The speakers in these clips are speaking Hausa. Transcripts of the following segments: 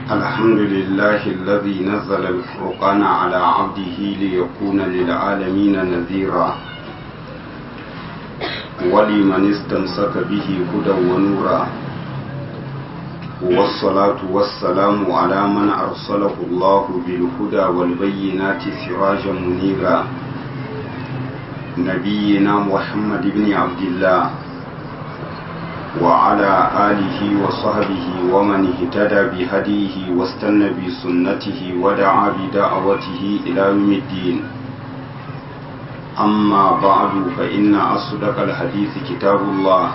الحمد لله الذي نزل الفرقان على عبده ليكون للعالمين نذيرا ولمن استمسك به هدى ونورا والصلاة والسلام على من أرسله الله بالهدى والبينات سراجا منيرا نبينا محمد بن عبد الله وعلى آله وصحبه ومن اهتدى بهديه واستنى بسنته ودعا بدعوته إلى يوم الدين أما بعد فإن أصدق الحديث كتاب الله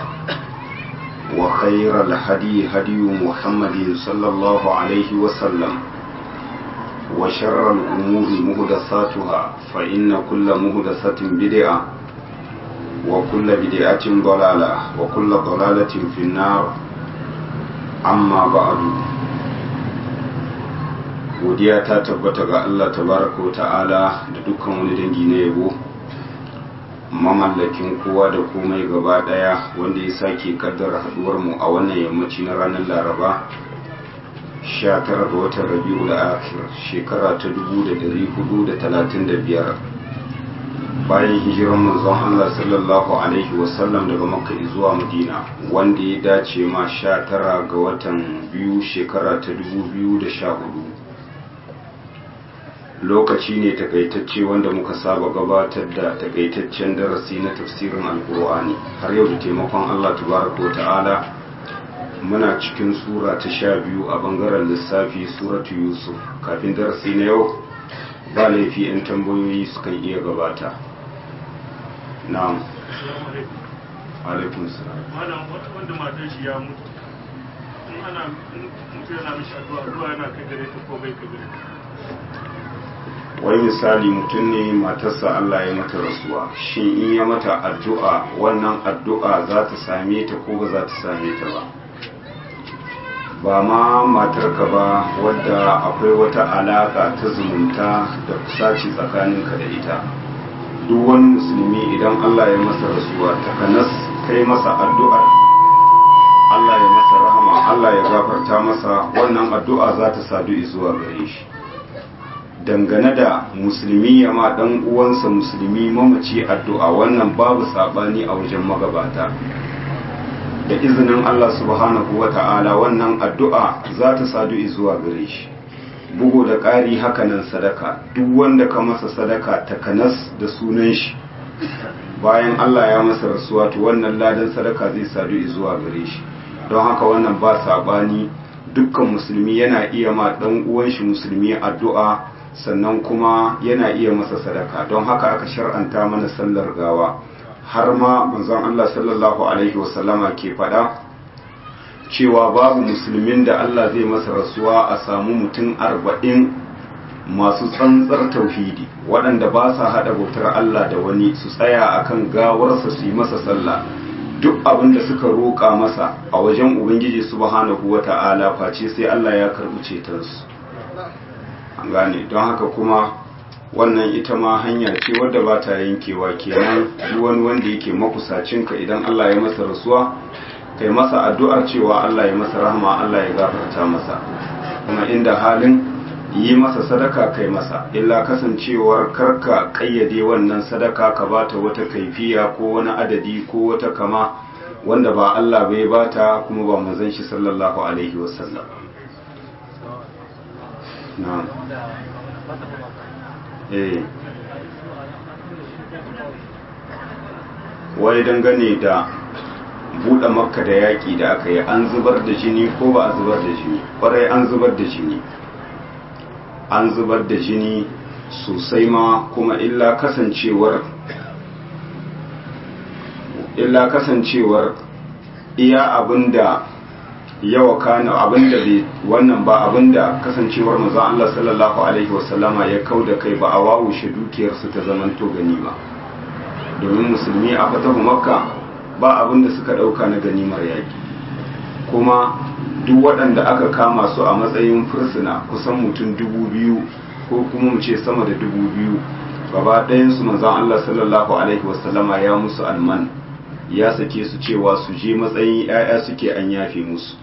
وخير الهدي هدي محمد صلى الله عليه وسلم وشر الأمور مهدساتها فإن كل مهدسة بدعة وكل بدعة ضلالة وكل ضلالة في النار أما بعد godiya ta tabbata ga Allah tabaraka wa ta'ala da dukkan wani dangi na yabo mamallakin kowa da komai gaba daya wanda ya sake kaddara haduwar mu a wannan yammaci na ranar laraba 19 ga watan rabi'ul akhir shekara ta 1435 bayan hijiran manzon Allah sallallahu alaihi wasallam daga makka zuwa madina wanda ya dace ma 19 ga watan biyu shekara ta 2014 lokaci ne takaitacce wanda muka saba gabatar da takaitaccen darasi na tafsirin alkur'ani har yau da taimakon Allah tabaraka ta'ala muna cikin sura ta sha biyu a bangaren lissafi suratu yusuf kafin darasi na yau ba laifi 'yan tambayoyi sukan iya gabata na'am alaikun salam malam wanda matan shi ya mutu in ana mutu yana mishi addu'a addu'a yana kai gare ta ko bai kai gare ta wai misali mutum ne matarsa Allah ya mata rasuwa shin in ya mata addu'a wannan addu'a za ta same ta ko ba za ta same ta ba ba ma matarka ba wadda akwai wata alaka ta zumunta da kusaci tsakaninka da ita duk wani musulmi idan Allah ya masa rasuwa takanas kai masa addu'ar Allah ya masa rahama Allah ya gafarta masa wannan addu'a za ta sadu zuwa gare shi dangane da musulmi ya ma dan uwansa musulmi mamaci addu'a wannan babu sabani a wajen magabata da izinin Allah subhanahu ta'ala wannan addu'a za ta sadu zuwa gare shi bugu da ƙari hakanan sadaka duk wanda ka masa sadaka takanas da sunan shi bayan Allah ya masa rasuwa to wannan ladan sadaka zai sadu zuwa gare shi don haka wannan ba sabani dukkan musulmi yana iya ma dan uwan shi musulmi addu'a sannan kuma yana iya masa sadaka don haka aka shar'anta mana sallar gawa har ma manzon Allah sallallahu alaihi wasallama ke faɗa cewa babu musulmin da Allah zai masa rasuwa a samu mutum arba'in masu tsantsar tauhidi waɗanda ba sa haɗa bautar Allah da wani su tsaya akan gawarsa su yi masa sallah duk abin da suka roƙa masa a wajen ubangiji subhanahu wata'ala face sai Allah ya karɓi cetonsu an gane don haka kuma wannan ita ma hanya ce wadda ba ta yankewa kenan duk wani wanda yake makusacinka idan Allah ya masa rasuwa kai masa addu'ar cewa Allah ya masa rahama Allah ya gafarta masa kuma inda halin yi masa sadaka kai masa illa kasancewar karka kayyade wannan sadaka ka bata wata kaifiya ko wani adadi ko wata kama wanda ba Allah bai bata kuma ba manzon shi sallallahu alaihi wasallam na'am eh wai dangane da buɗe makka da yaƙi da aka yi an zubar da jini ko ba a zubar da jini ƙwarai an zubar da jini an zubar da jini sosai ma kuma illa kasancewar illa kasancewar iya abinda yawa kana abinda bai wannan ba abinda kasancewar manzon Allah sallallahu alaihi wasallama ya kauda kai ba a wawushe dukiyar su ta zamanto ganima domin musulmi a fatahu makka ba abinda suka dauka na ganimar yaki kuma duk waɗanda aka kama su a matsayin fursuna kusan mutum dubu biyu ko kuma mu ce sama da dubu biyu gaba ɗayansu manzon Allah sallallahu alaihi wasallama ya musu alman ya sake su cewa su je matsayin 'ya'ya suke an yafe musu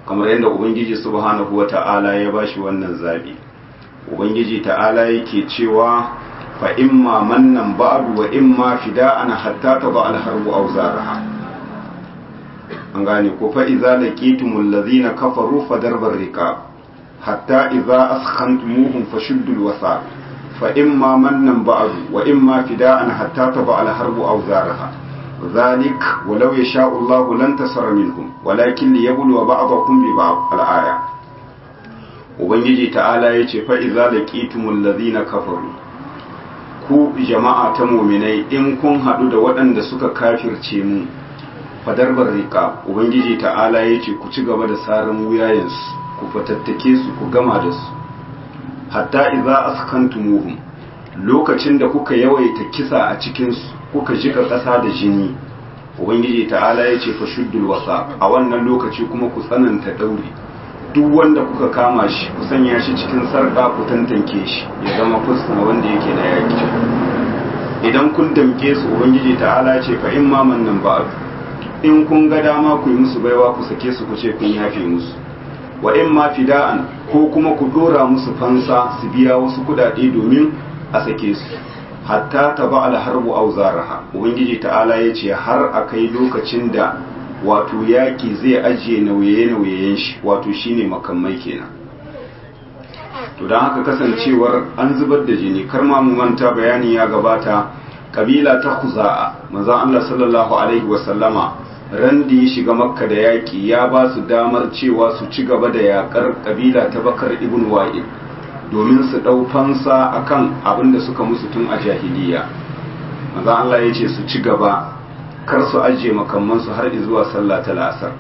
kamar yadda ubangiji subhanahu wata'ala ya bashi wannan zabi ubangiji ta'ala yake cewa fa imma mannan ba'du wa imma fida'an hatta taba al-harbu awzaraha an gane ko fa idza laqitumul ladhina kafaru fadarbar riqab hatta idza askhantumuhum fashuddul wasaq fa imma mannan ba'du wa imma fida'an hatta taba al-harbu awzaraha ذلك ولو يشاء الله لانتصر منهم ولكن ليبلو بعضكم ببعض الآية ubangiji ta'ala ya ce fa'iza da ƙitumul lazina kafaru ku jama'a ta muminai in kun haɗu da waɗanda suka kafirce mu fadarbar riƙa ubangiji ta'ala ya ce ku ci gaba da sarin wuyayensu ku fatattake su ku gama da su hatta iza askantumuhum lokacin da kuka yawaita kisa a cikinsu kuka jika ƙasa da jini ubangiji ta'ala ya ce fa shuddul wasa a wannan lokaci kuma ku tsananta ɗauri duk wanda kuka kama shi ku sanya shi cikin sarƙa ku tantance shi ya zama fuskana wanda yake na yaki idan kun damke su ubangiji ta'ala ce fa in ma nan ba in kun ga dama ku yi musu baiwa ku sake su ku ce kun yafe musu wa in ma fida'an ko kuma ku dora musu fansa su biya wasu kudade domin a sake su hatta taba alharbu auzaraha ubangiji ta'ala ya ce har a kai lokacin da wato yaki zai ajiye nauye-nauyen shi wato shine makamai kenan to don haka kasancewar an zubar da jini kar ma mu manta bayani ya gabata kabila ta khuza'a manzon Allah sallallahu alaihi wasallama ran da ya shiga makka da yaki ya ba su damar cewa su ci gaba da yakar kabila ta bakar ibn wa'il domin su dau fansa akan abin da suka musu tun a jahiliya manzon Allah ya ce su ci gaba kar su ajiye makamansu har zuwa sallah ta la'asar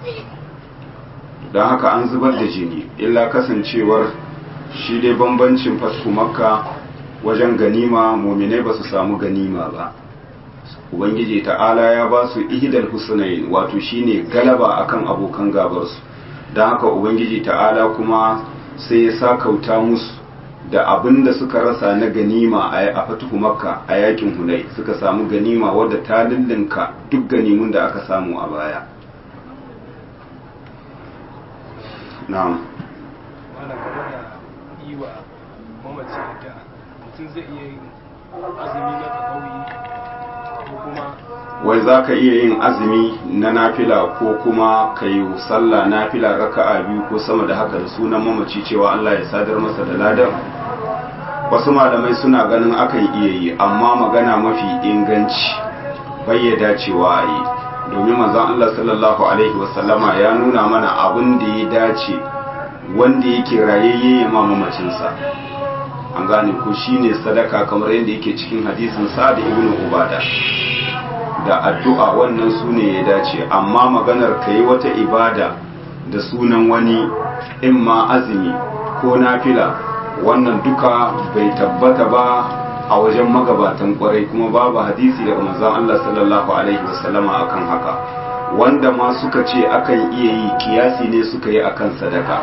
don haka an zubar da jini illa kasancewar shi dai bambancin fasku makka wajen ganima mominai ba su samu ganima ba ubangiji ta'ala ya ba su ihidal husnain wato shine galaba akan abokan gabarsu don haka ubangiji ta'ala kuma sai ya sakauta musu da abin da suka rasa na ganima a fatuhu makka a yakin hunai suka samu ganima wadda ta lullunka duk ganimun da aka samu a baya na'am mana game da yi wa mamaci da mutum zai iya yin azumi na tsakawi ko kuma wai za ka iya yin azumi na nafila ko kuma ka yi sallah nafila raka'a biyu ko sama da haka da sunan mamaci cewa Allah ya sadar masa da ladan wasu malamai suna ganin akan iya yi amma magana mafi inganci bai dacewa a yi domin manzon Allah sallallahu alaihi wasallama ya nuna mana abin da ya dace wanda yake rayayye ya ma mamacinsa an gane ko shine sadaka kamar yadda yake cikin hadisin sa'ad ibn ubada da addu'a wannan su ne ya dace amma maganar ka yi wata ibada da sunan wani in ma azumi ko nafila wannan duka bai tabbata ba a wajen magabatan kwarai kuma babu hadisi daga manzon Allah sallallahu alaihi wasallama akan haka wanda ma suka ce akan iya yi kiyasi ne suka yi akan sadaka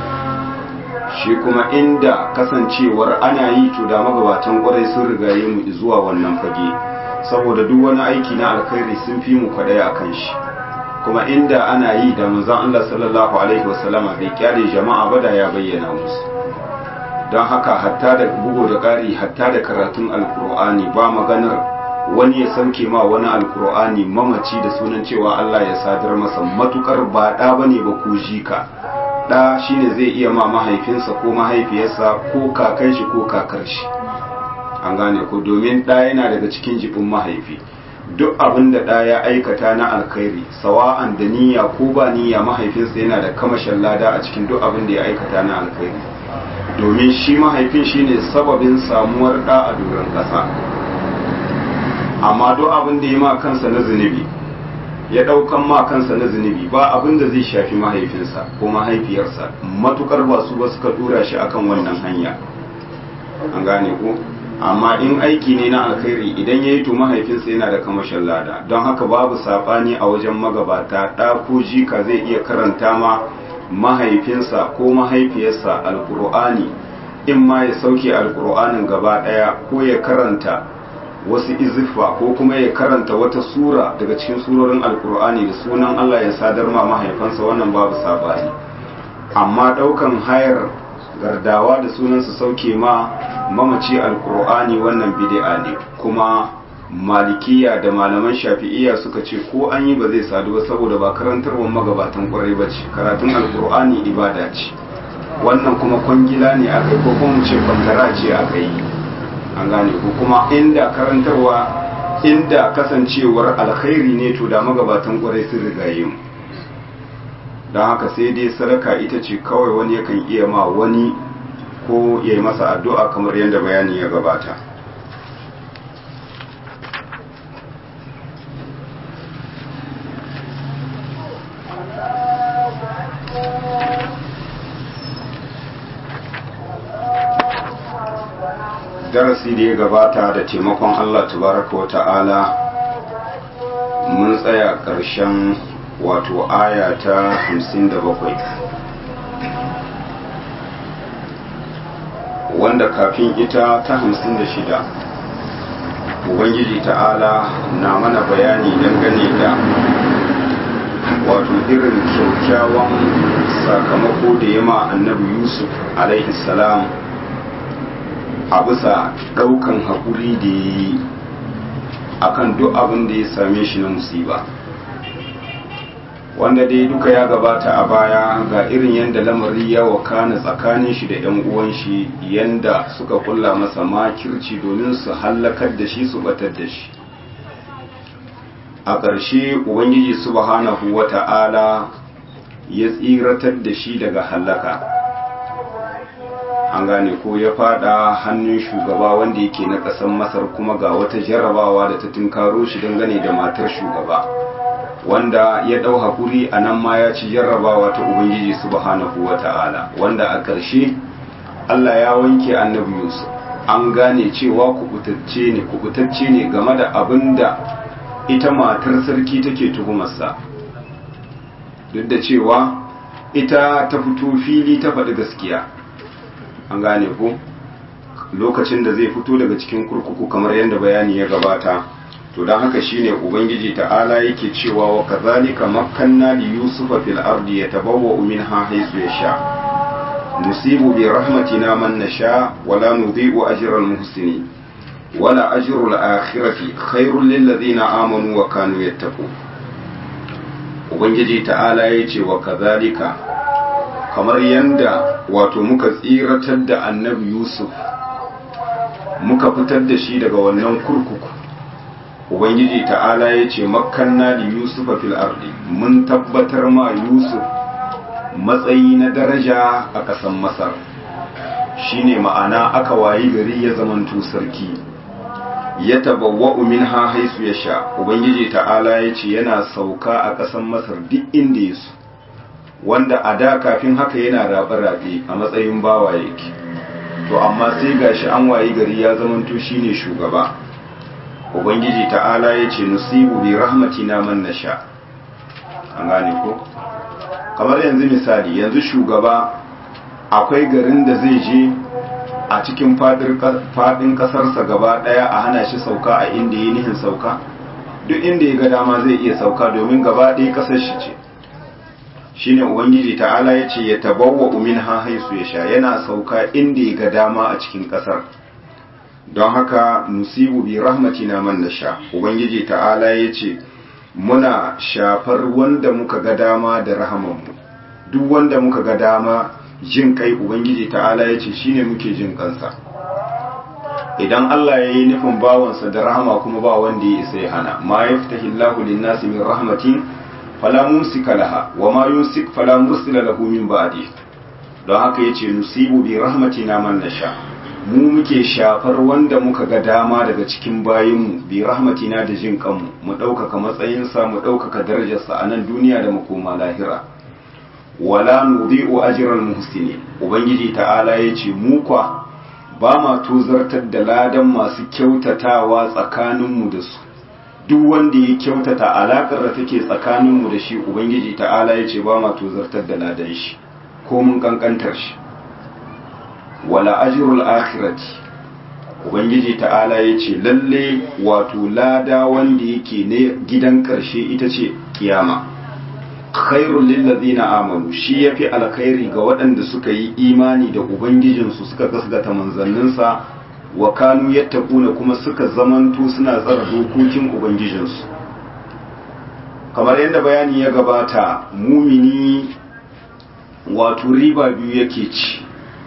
shi kuma inda kasancewar ana yi to da magabatan kwarai sun rigaye mu zuwa wannan fage saboda duk wani aiki na alkhairi sun fi mu kwadaya akan shi kuma inda ana yi da manzon Allah sallallahu alaihi wasallama bai kyale jama'a ba da ya bayyana musu don haka hatta da bugu da ƙari hatta da karatun alkur'ani ba maganar wani ya sauke ma wani alkur'ani mamaci da sunan cewa Allah ya sadar masa matukar ba ɗa bane ba ko jika ɗa shine zai iya ma mahaifinsa ko mahaifiyarsa ko kakan shi ko kakar shi an gane ko domin ɗa yana daga cikin jibin mahaifi duk abin da ɗa ya aikata na alkhairi sawa'an da niyya ko ba niyya mahaifinsa yana da kamashin lada a cikin duk abin da ya aikata na alkhairi domin shi mahaifin shine sababin samuwar ɗa a doron ƙasa amma duk abin da ya ma kansa na zunubi ya ɗaukan ma kansa na zunubi ba abin da zai shafi mahaifinsa ko mahaifiyarsa matukar ba su ba suka tura shi akan wannan hanya an gane ko amma in aiki ne na alkhairi idan ya yi to mahaifinsa yana da kamashin lada don haka babu saɓani a wajen magabata ɗa ko jika zai iya karanta ma mahaifinsa ko mahaifiyarsa alkur'ani in ma ya sauke alkur'anin gaba ɗaya ko ya karanta wasu izifa ko kuma ya karanta wata sura daga cikin surorin alkur'ani da sunan Allah ya sadar ma mahaifansa wannan babu sabani amma daukan hayar gardawa da sunan su sauke ma mamaci alkur'ani wannan bid'a ne kuma malikiya da malaman shafi'iyya suka ce ko an yi ba zai sadu ba saboda ba karantarwar magabatan kwarai ba ce karatun alkur'ani ibada ce wannan kuma kwangila ne aka yi ko kuma ce kwantara ce aka yi an gane ko kuma inda karantarwa inda kasancewar alkhairi ne to da magabatan kwarai sun rigaye mu don haka sai dai sadaka ita ce kawai wani yakan iya ma wani ko ya yi masa addu'a kamar yadda bayani ya gabata darasi da ya gabata da taimakon Allah tabaraka wa ta'ala mun tsaya ƙarshen wato aya ta 57 wanda kafin ita ta 56 ubangiji ta'ala na mana bayani dangane da wato irin kyaukyawan sakamako da yama annabi yusuf alaihi salam a bisa ɗaukan haƙuri da ya yi a kan duk abin da ya same shi na musiba wanda dai duka ya gabata a baya ga irin yadda lamari ya wakana tsakanin shi da 'yan uwan shi yadda suka kulla masa makirci domin su hallakar da shi su batar da shi a ƙarshe ubangiji subhanahu wata'ala ya tsiratar da shi daga hallaka an gane ko ya fada hannun shugaba wanda yake na ƙasar masar kuma ga wata jarrabawa da ta tunkaro shi dangane da matar shugaba wanda ya ɗau haƙuri a nan ma ya ci jarrabawa ta ubangiji subhanahu wa ta'ala wanda a ƙarshe allah ya wanke annabi yusuf an gane cewa kubutacce ne kubutacce ne game da abin da ita matar sarki take tuhumarsa duk da cewa ita ta fito fili ta faɗi gaskiya an gane ku lokacin da zai fito daga cikin kurkuku kamar yadda bayani ya gabata to don haka shine ubangiji ta'ala yake cewa wa kazalika makkanna li yusufa fil ardi yatabawwa minha haythu yasha nusibu bi rahmatina man nasha wa la nudhi'u ajra al muhsinin wala ajru al akhirati khairul lil ladina amanu wa kanu yattaqun ubangiji ta'ala yace wa kazalika kamar yanda wato muka tsiratar da annabi yusuf muka fitar da shi daga wannan kurkuku ubangiji ta'ala ya ce makanna da yusuf a fil ardi mun tabbatar ma yusuf matsayi na daraja a ƙasan masar shine ma'ana aka wayi gari ya zamanto sarki ya tabawwa'u minha haisu ya sha ubangiji ta'ala ya ce yana sauka a ƙasan masar duk inda ya so wanda a da kafin haka yana rabe-rabe a matsayin bawa yake to amma sai gashi an wayi gari ya zamanto shine shugaba ubangiji ta'ala ya ce nusibu bi rahmatina man nasha an gane ko kamar yanzu misali yanzu shugaba akwai garin da zai je a cikin fadin kasarsa gaba daya a hana shi sauka a inda yi nihin sauka duk inda ya ga dama zai iya sauka domin gaba ɗaya kasar shi ce shine ubangiji ta'ala ya ce ya tabawwa umin ha haisu ya sha yana sauka inda ya ga dama a cikin kasar don haka nusibu bi rahmatina man nasha ubangiji ta'ala ya ce muna shafar wanda muka ga dama da rahamanmu duk wanda muka ga dama jin kai ubangiji ta'ala ya ce shine muke jin kansa idan Allah ya yi nufin bawansa da rahama kuma ba wanda ya isa ya hana ma yaftahillahu lin-nasi min rahmatin fala mumsika laha wa ma yumsik fala mursila lahu min ba'di don haka yace nusibu bi rahmatina man nasha mu muke shafar wanda muka ga dama daga cikin bayinmu bi rahmatina da jin kanmu mu ɗaukaka matsayinsa mu ɗaukaka darajarsa a nan duniya da makoma lahira wala nudhi'u ajral muhsinin ubangiji ta'ala yace mu kwa ba ma tozartar da ladan masu kyautatawa tsakaninmu da su duk wanda ya kyautata alakar da take tsakaninmu da shi ubangiji ta'ala yace ba ma tozartar da ladan shi ko mun kankantar shi wala ajrul akhirati ubangiji ta'ala ya ce lalle wato lada wanda yake ne gidan ƙarshe ita ce kiyama khairul lillazina amanu shi yafi alkhairi ga waɗanda suka yi imani da ubangijinsu suka gasgata manzanninsa wa kanu yattaquna kuma suka zamanto suna tsara dokokin ubangijinsu kamar yadda bayani ya gabata mumini wato riba biyu yake ci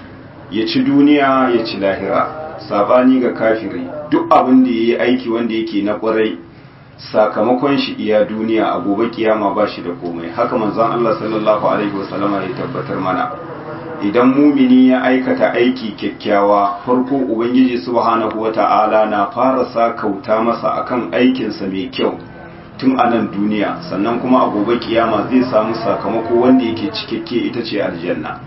ya ci duniya ya ci lahira sabani ga kafiri duk abin da yayi aiki wanda yake na kwarai sakamakon shi iya duniya a gobe kiyama ba shi da komai haka manzon Allah sallallahu alaihi wasallama ya tabbatar mana idan mumini ya aikata aiki kyakkyawa farko ubangiji subhanahu wata'ala na fara sa kauta masa akan aikinsa mai kyau tun a nan duniya sannan kuma a gobe kiyama zai samu sakamako wanda yake cikakke ita ce aljanna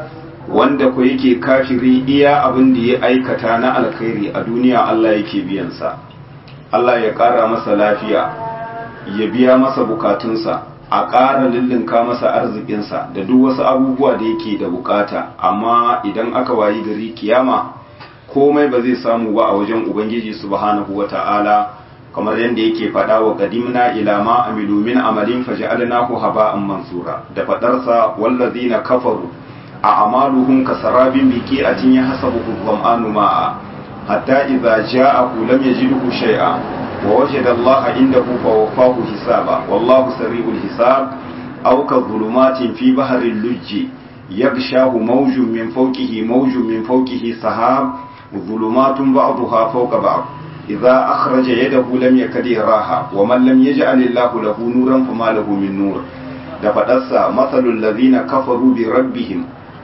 wanda ko yake kafiri iya abin da ya aikata na alkhairi a duniya Allah yake biyansa Allah ya ƙara masa lafiya ya biya masa bukatunsa a ƙara lullunka masa arzikinsa da duk wasu abubuwa da yake da bukata amma idan aka wayi gari kiyama komai ba zai samu ba a wajen ubangiji subhanahu wata'ala kamar yadda yake faɗa wa qadimna ila ma amilu min amalin faj'alnahu haba'an mansura da faɗarsa wallazina kafaru a amaluhum kasarabin biqi'atin yahsabuhu dhama'anu ma'a hatta idza ja'ahu lam yajidhu shay'a wa wajada Allah indahu fawaffahu hisaba wallahu sari'ul hisab aw ka dhulumatin fi bahril lujji yaghshahu mawjun min fawqihi mawjun min fawqihi sahab dhulumatun ba'daha fawqa ba'd idza akhraja yadahu lam yakad yaraha wa man lam yaj'al Allah lahu nuran fama lahu min nur da fadarsa masalul ladhina kafaru bi rabbihim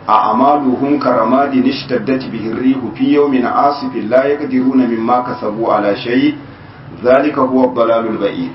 أعمالهم كرماد اشتدت به الريح في يوم عاصف لا يقدرون مما كسبوا على شيء ذلك هو الضلال البعيد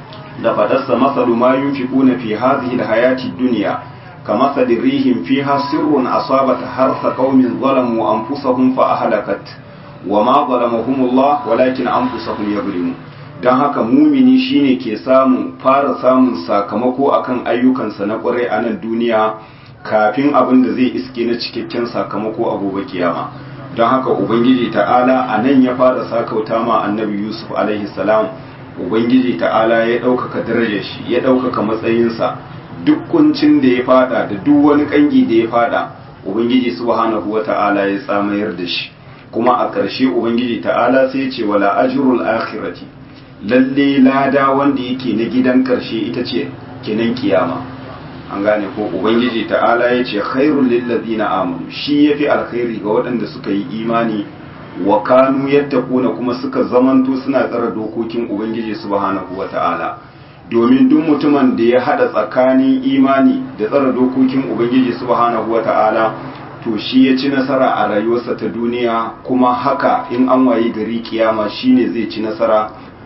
لفدس مثل ما ينفقون في هذه الحياة الدنيا كمثل ريح فيها سر أصابت حرث قوم ظلموا أنفسهم فأهلكت وما ظلمهم الله ولكن أنفسهم يظلمون don haka mumini shine ke samun fara samun sakamako akan ayyukansa na kwarai a nan duniya kafin abin da zai iske na cikakken sakamako a gobe kiyama don haka ubangiji ta'ala a nan ya fara sakauta ma annabi yusuf alaihi salam ubangiji ta'ala ya ɗaukaka darajar shi ya ɗaukaka matsayinsa duk kuncin da ya fada da duk wani kangi da ya fada ubangiji subhanahu wa ta'ala ya tsamayar da shi kuma a ƙarshe ubangiji ta'ala sai ce wala ajrul akhirati lalle lada wanda yake na gidan ƙarshe ita ce kenan kiyama an gane ko ubangiji ta'ala ya ce khairul lillazina amanu shi yafi alkhairi ga waɗanda suka yi imani wa kanu yattaquna kuma suka zamanto suna tsara dokokin ubangiji subhanahu wata'ala domin duk mutumin da ya hada tsakanin imani da tsara dokokin ubangiji subhanahu wata'ala to shi ya ci nasara a rayuwarsa ta duniya kuma haka in an wayi gari kiyama shine zai ci nasara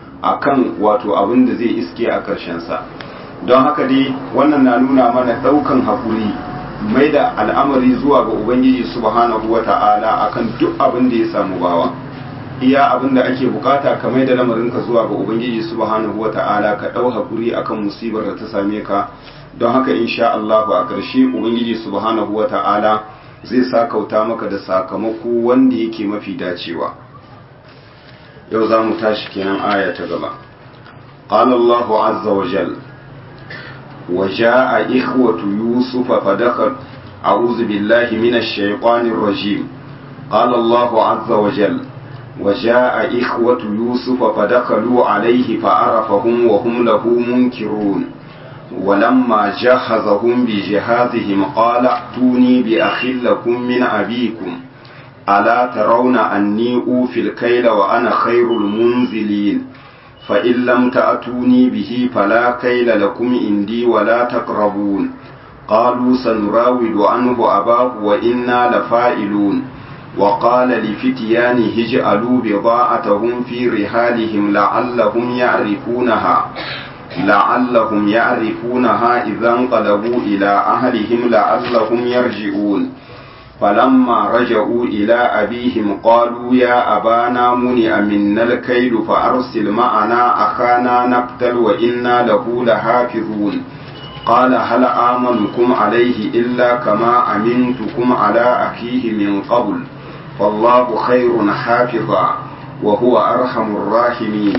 akan wato abin da zai iske a ƙarshen sa don haka dai wannan na nuna mana daukan hakuri mai da al'amari zuwa ga ubangiji subhanahu wata'ala akan duk abin da ya samu bawa iya abin da ake bukata ka mai da lamarinka zuwa ga ubangiji subhanahu wata'ala ka dau hakuri akan musibar da ta same ka don haka insha Allah a ƙarshe ubangiji subhanahu wata'ala zai sakauta maka da sakamako wanda yake mafi dacewa yau za mu tashi kenan aya ta gaba قال الله عز وجل وجاء إخوة يوسف فدخل أعوذ بالله من الشيطان الرجيم قال الله عز وجل وجاء إخوة يوسف فدخلوا عليه فعرفهم وهم له منكرون ولما جهزهم بجهازهم قال ائتوني بأخ لكم من أبيكم ألا ترون أني أوفي الكيل وأنا خير المنزلين فإن لم تأتوني به فلا كيل لكم عندي ولا تقربون قالوا سنراود عنه أباه وإنا لفائلون وقال لفتيانه اجعلوا بضاعتهم في رحالهم لعلهم يعرفونها لعلهم يعرفونها إذا انقلبوا إلى أهلهم لعلهم يرجعون فلما رجعوا إلى أبيهم قالوا يا أبانا منع منا الكيل فأرسل معنا أخانا نقتل وإنا له لحافظون قال هل آمنكم عليه إلا كما أمنتكم على أخيه من قبل فالله خير حافظا وهو أرحم الراحمين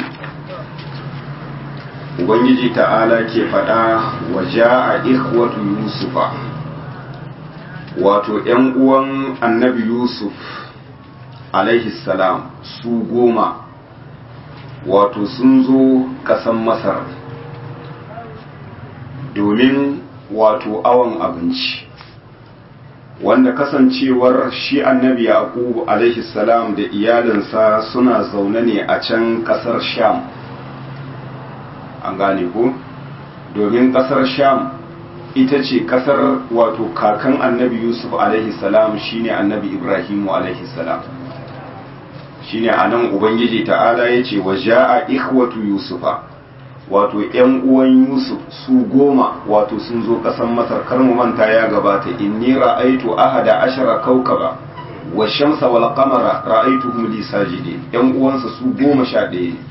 Ubangiji ta'ala ke faɗa wa ja'a ikhwatu Yusufa wato ‘yan uwan annabi Yusuf alaihi salam su goma wato sun zo ƙasan Masar domin wato awon abinci wanda kasancewar shi annabi yaqubu alaihi salam da iyalinsa suna zaune ne a can kasar sham an gane ko domin kasar sham ita ce kasar wato kakan annabi yusuf alaihi salam shine annabi ibrahimu alaihi salam shine anan ubangiji ta'ala yace wa ja'a ikhwatu yusufa wato ‘yan uwan Yusuf su goma wato sun zo ƙasan Masar kar mu manta ya gabata inni ra'aitu ahada ashara kaukaba wa shamsa wal qamara ra'aituhum li sajidin ‘yan uwansa su goma sha ɗaya ne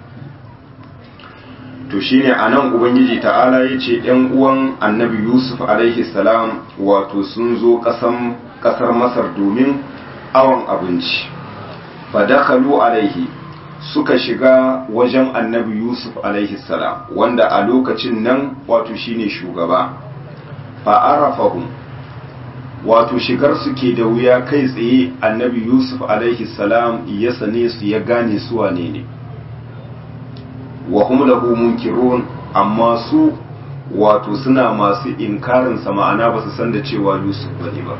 to shine anan ubangiji ta'ala yace ‘yan uwan annabi Yusuf alaihi salam wato sun zo ƙasan ƙasar Masar domin awon abinci fa dakhalu alaihi suka shiga wajen annabi yusuf alaihi salam wanda a lokacin nan wato shine shugaba fa'arafahum wato shigar suke da wuya kai tsaye annabi yusuf alaihi salam ya sane su ya gane su wane ne wa hum lahu munkirun amma su wato suna masu inkarin sa ma'ana ba su san da cewa yusuf bane ba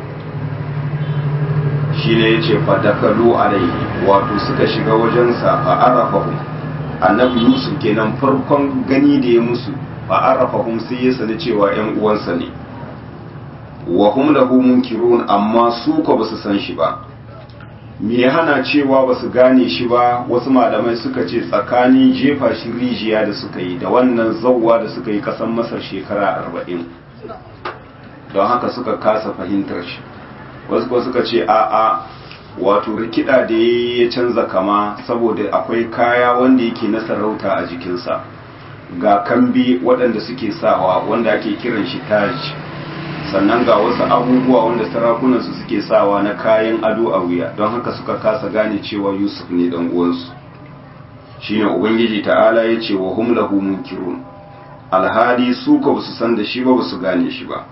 shine yace fadakalu alaihi wato suka shiga wajensa fa arafahum annabi yusuf kenan farkon gani da ya musu fa arafahum sai ya sani cewa yan uwansa ne wa hum lahu munkirun amma su ko basu san shi ba me ya hana cewa basu gane shi ba wasu malamai suka ce tsakanin jefa shi rijiya da suka yi da wannan zawwa da suka yi kasan masar shekara arba'in don haka suka kasa fahimtar shi wasu ko suka ce a'a wato rikida da ya canza kama saboda akwai kaya wanda yake na sarauta a jikinsa ga kambi waɗanda suke sawa wanda ake kiran shi taj sannan ga wasu abubuwa wanda sarakunansu suke sawa na kayan ado a wuya don haka suka kasa gane cewa yusuf ne dan uwansu shine ubangiji ta'ala ya ce wa hum lahu munkirun alhali su ko su san da shi ba su gane shi ba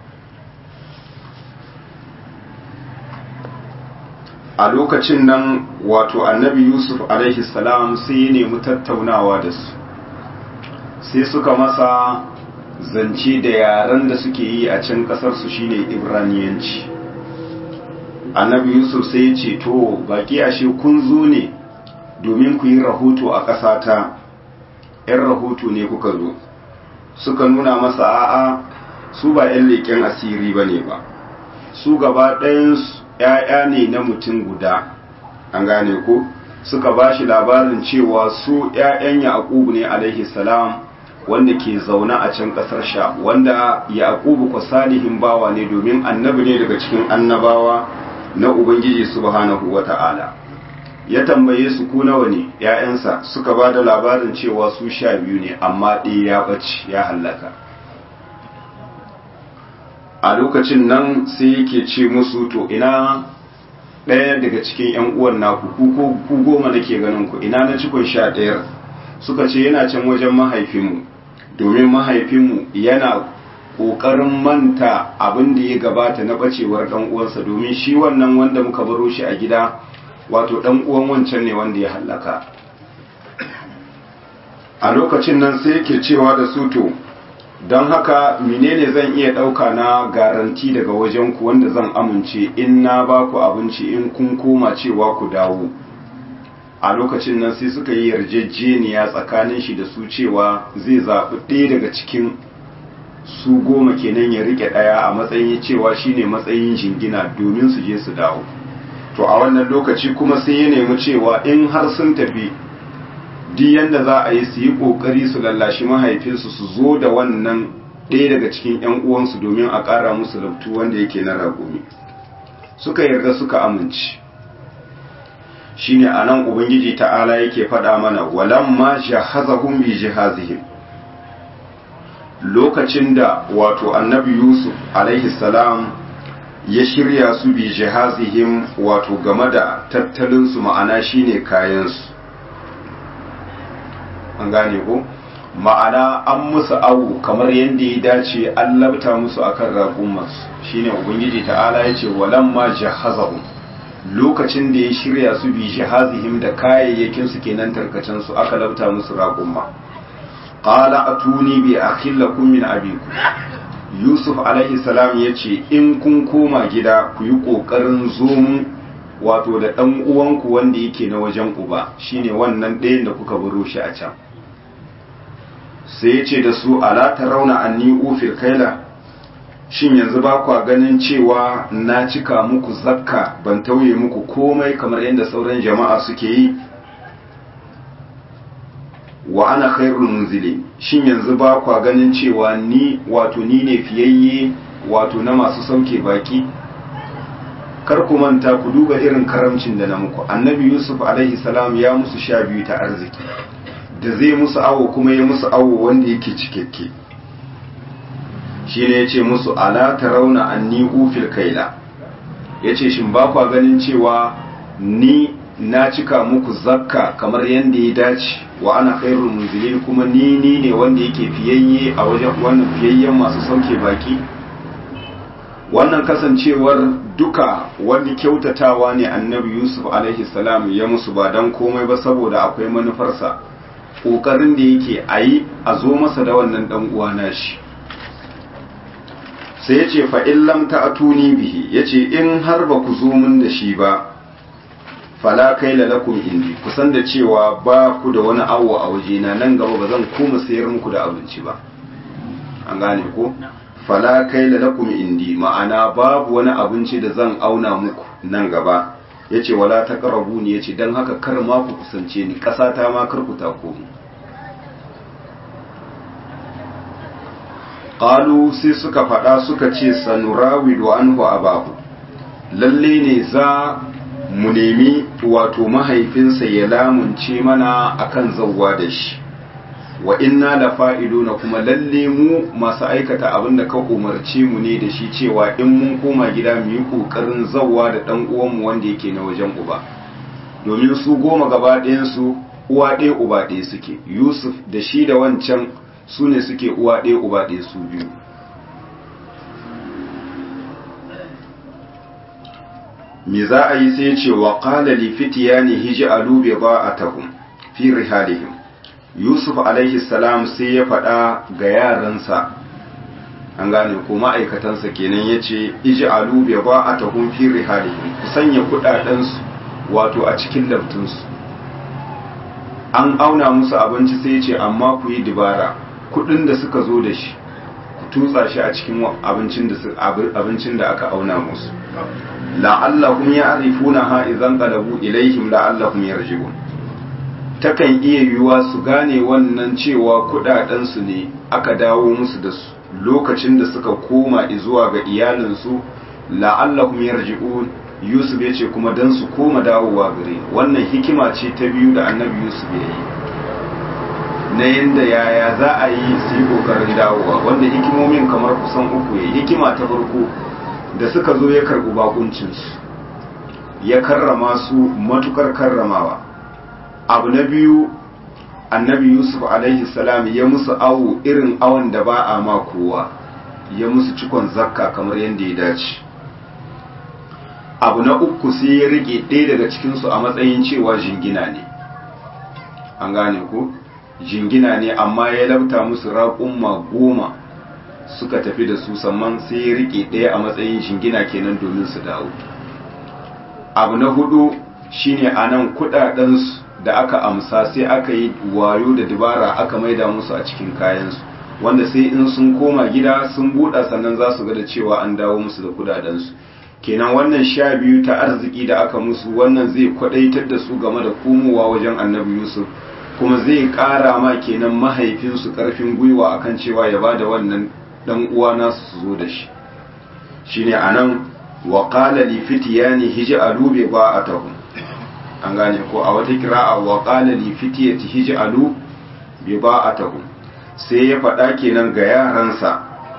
a lokacin nan wato annabi yusuf alaihi salam sai ya nemi tattaunawa da su sai suka masa zance da yaren da suke yi a can kasarsu shine ibraniyanci annabi yusuf sai ya ce to baki ashe kun zo ne domin ku yi rahoto a ƙasata ‘yan rahoto ne kuka zo suka nuna masa a'a su ba ‘yan leƙen asiri ba ne ba su gaba ɗayansu ‘ya'ya ne na mutum guda an gane ko suka ba shi labarin cewa su ‘ya'yan yaƙubu ne alaihi salam wanda ke zaune a can ƙasar sha wanda yaƙubu ko salihin bawa ne domin annabi ne daga cikin annabawa na ubangiji subhanahu wa ta'ala ya tambaye su ku nawa ne ‘ya'yansa suka ba da labarin cewa su sha biyu ne amma ɗaya ya ɓace ya hallaka a lokacin nan sai yake ce musu to ina ɗaya daga cikin ‘yan uwan naku ku goma nake ganin ku ina na cikon sha ɗayar suka ce yana can wajen mahaifinmu domin mahaifinmu yana ƙoƙarin manta abin da ya gabata na ɓacewar ɗan uwansa domin shi wannan wanda muka baro shi a gida wato ɗan uwan wancan ne wanda ya hallaka a lokacin nan sai yake cewa da su to don haka menene zan iya ɗauka na garanti daga wajen ku wanda zan amince in na ba ku abinci in kun koma cewa ku dawo a lokacin nan sai suka yi yarjejeniya tsakanin shi da su cewa zai zaɓi ɗaya daga cikin su goma kenan ya rike ɗaya a matsayin cewa shine matsayin jingina domin su je su dawo to a wannan lokaci kuma sai ya nemi cewa in har sun tafi duk yanda za a yi su yi kokari su lallashi mahaifinsu su zo da wannan ɗaya daga cikin 'yan uwansu domin a ƙara musu labtu wanda yake na ragumi suka yarda suka amince shine anan ubangiji ta'ala yake faɗa mana walamma jahazahum bi jihazihim lokacin da wato annabi yusuf alaihi salam ya shirya su bi jihazihim wato game da tattalinsu ma'ana shine kayansu an gane ko ma'ana an musu awu kamar yadda ya dace an labta musu akan raƙumansu shine ubangiji ta'ala ya ce walamma jahazahum lokacin da ya shirya su bi jihazihim da kayayyakin su kenan tarkacen su aka labta musu raƙumma qala atuni bi akhillakum min abikum yusuf alaihi salam ya ce in kun koma gida ku yi ƙoƙarin zomun wato da ɗan uwanku wanda yake na wajen uba shine wannan ɗayan da kuka baro shi a can sai ya ce da su ala ta rauna anni ufir kaila shin yanzu ba kwa ganin cewa na cika muku zakka ban tauye muku komai kamar yadda sauran jama'a suke yi wa ana khairul munzili shin yanzu ba kwa ganin cewa ni wato ni ne fiyayye wato na masu sauke baki kar ku manta ku duba irin karamcin da na muku annabi yusuf alaihi salam ya musu sha biyu ta arziki da zai musu awo kuma ya musu awo wanda yake cikakke shine yace musu ala tarawna anni ufil kaila yace shin ba kwa ganin cewa ni na cika muku zakka kamar yadda ya dace wa ana khairul munzilin kuma ni ni ne wanda yake fiyayye a wajen wannan fiyayyen masu sauke baki wannan kasancewar duka wani kyautatawa ne annabi yusuf alaihi salam ya musu ba dan komai ba saboda akwai manufarsa kokarin da yake a yi a zo masa da wannan dan uwa nashi sai ya ce fa in lam ta'tuni bihi yace in har ba ku zo mun da shi ba fala kai lakum indi kusan da cewa ba ku da wani awo a wajena nan gaba ba zan koma sayar muku da abinci ba an gane ko fala kai lakum indi ma'ana babu wani abinci da zan auna muku nan gaba yace wala taqrabu ni yace dan haka kar ma ku kusance ni kasa ta ma kar ku tako mu qalu sai suka faɗa suka ce sanurawidu anhu abahu lalle ne za mu nemi wato mahaifinsa ya lamunce mana akan zawwa da shi wa inna la fa'iluna kuma lalle mu masu aikata abin da ka umarce mu ne da shi cewa in mun koma gida mu yi kokarin zawwa da dan uwanmu wanda yake na wajen uba domin su goma gaba ɗayan su uwa ɗaya uba ɗaya suke Yusuf da shi da wancan su ne suke uwa ɗaya uba ɗaya su biyu me za a yi sai ce wa qala li fityani hij'alu bida'atahum fi rihalihim yusuf alaihi salam sai ya faɗa ga yaransa an gane ko ma'aikatansa kenan yace ij'alu bida'atahum fi rihalihim ku sanya kudaden su wato a cikin laftunsu an auna musu abinci sai ya ce amma ku yi dibara kudin da suka zo da shi ku tutsa shi a cikin abincin da aka auna musu la'allahum ya'rifuna ha idan qalabu ilaihim la'allahum yarji'un takan iya yiwuwa su gane wannan cewa kudaden su ne aka dawo musu da su lokacin da suka koma zuwa ga iyalinsu la'allahum yarji'un Yusuf ya ce kuma dan su koma dawowa gare wannan hikima ce ta biyu da annabi Yusuf ya yi na yadda yaya za a yi su yi kokarin dawowa wanda hikimomin kamar kusan uku ya hikima ta farko da suka zo ya karɓi bakuncinsu ya karrama su matukar karramawa abu na biyu annabi yusuf alaihi salam ya musu awo irin awon da ba a ma kowa ya musu cikon zakka kamar yadda ya dace abu na uku sai ya rike ɗaya daga cikinsu a matsayin cewa jingina ne an gane ko jingina ne amma ya labta musu raƙumma goma suka tafi da su sannan sai ya rike ɗaya a matsayin jingina kenan domin su dawo abu na hudu shine a nan kudadensu da aka amsa sai aka yi wayo da dabara aka maida musu a cikin kayansu wanda sai in sun koma gida sun buɗa sannan za su ga da cewa an dawo musu da kudadensu kenan wannan sha biyu ta arziki da aka musu wannan zai kwadaitar da su game da komowa wajen annabi yusuf kuma zai ƙara ma kenan mahaifinsu ƙarfin gwiwa akan cewa ya ba da wannan ɗan uwa nasu su zo da shi shine anan wa qala li fityani hij'alu bi ba'atahum an gane ko a wata kira'a wa qala li fityati hij'alu bi ba'atahum sai ya faɗa kenan ga yaransa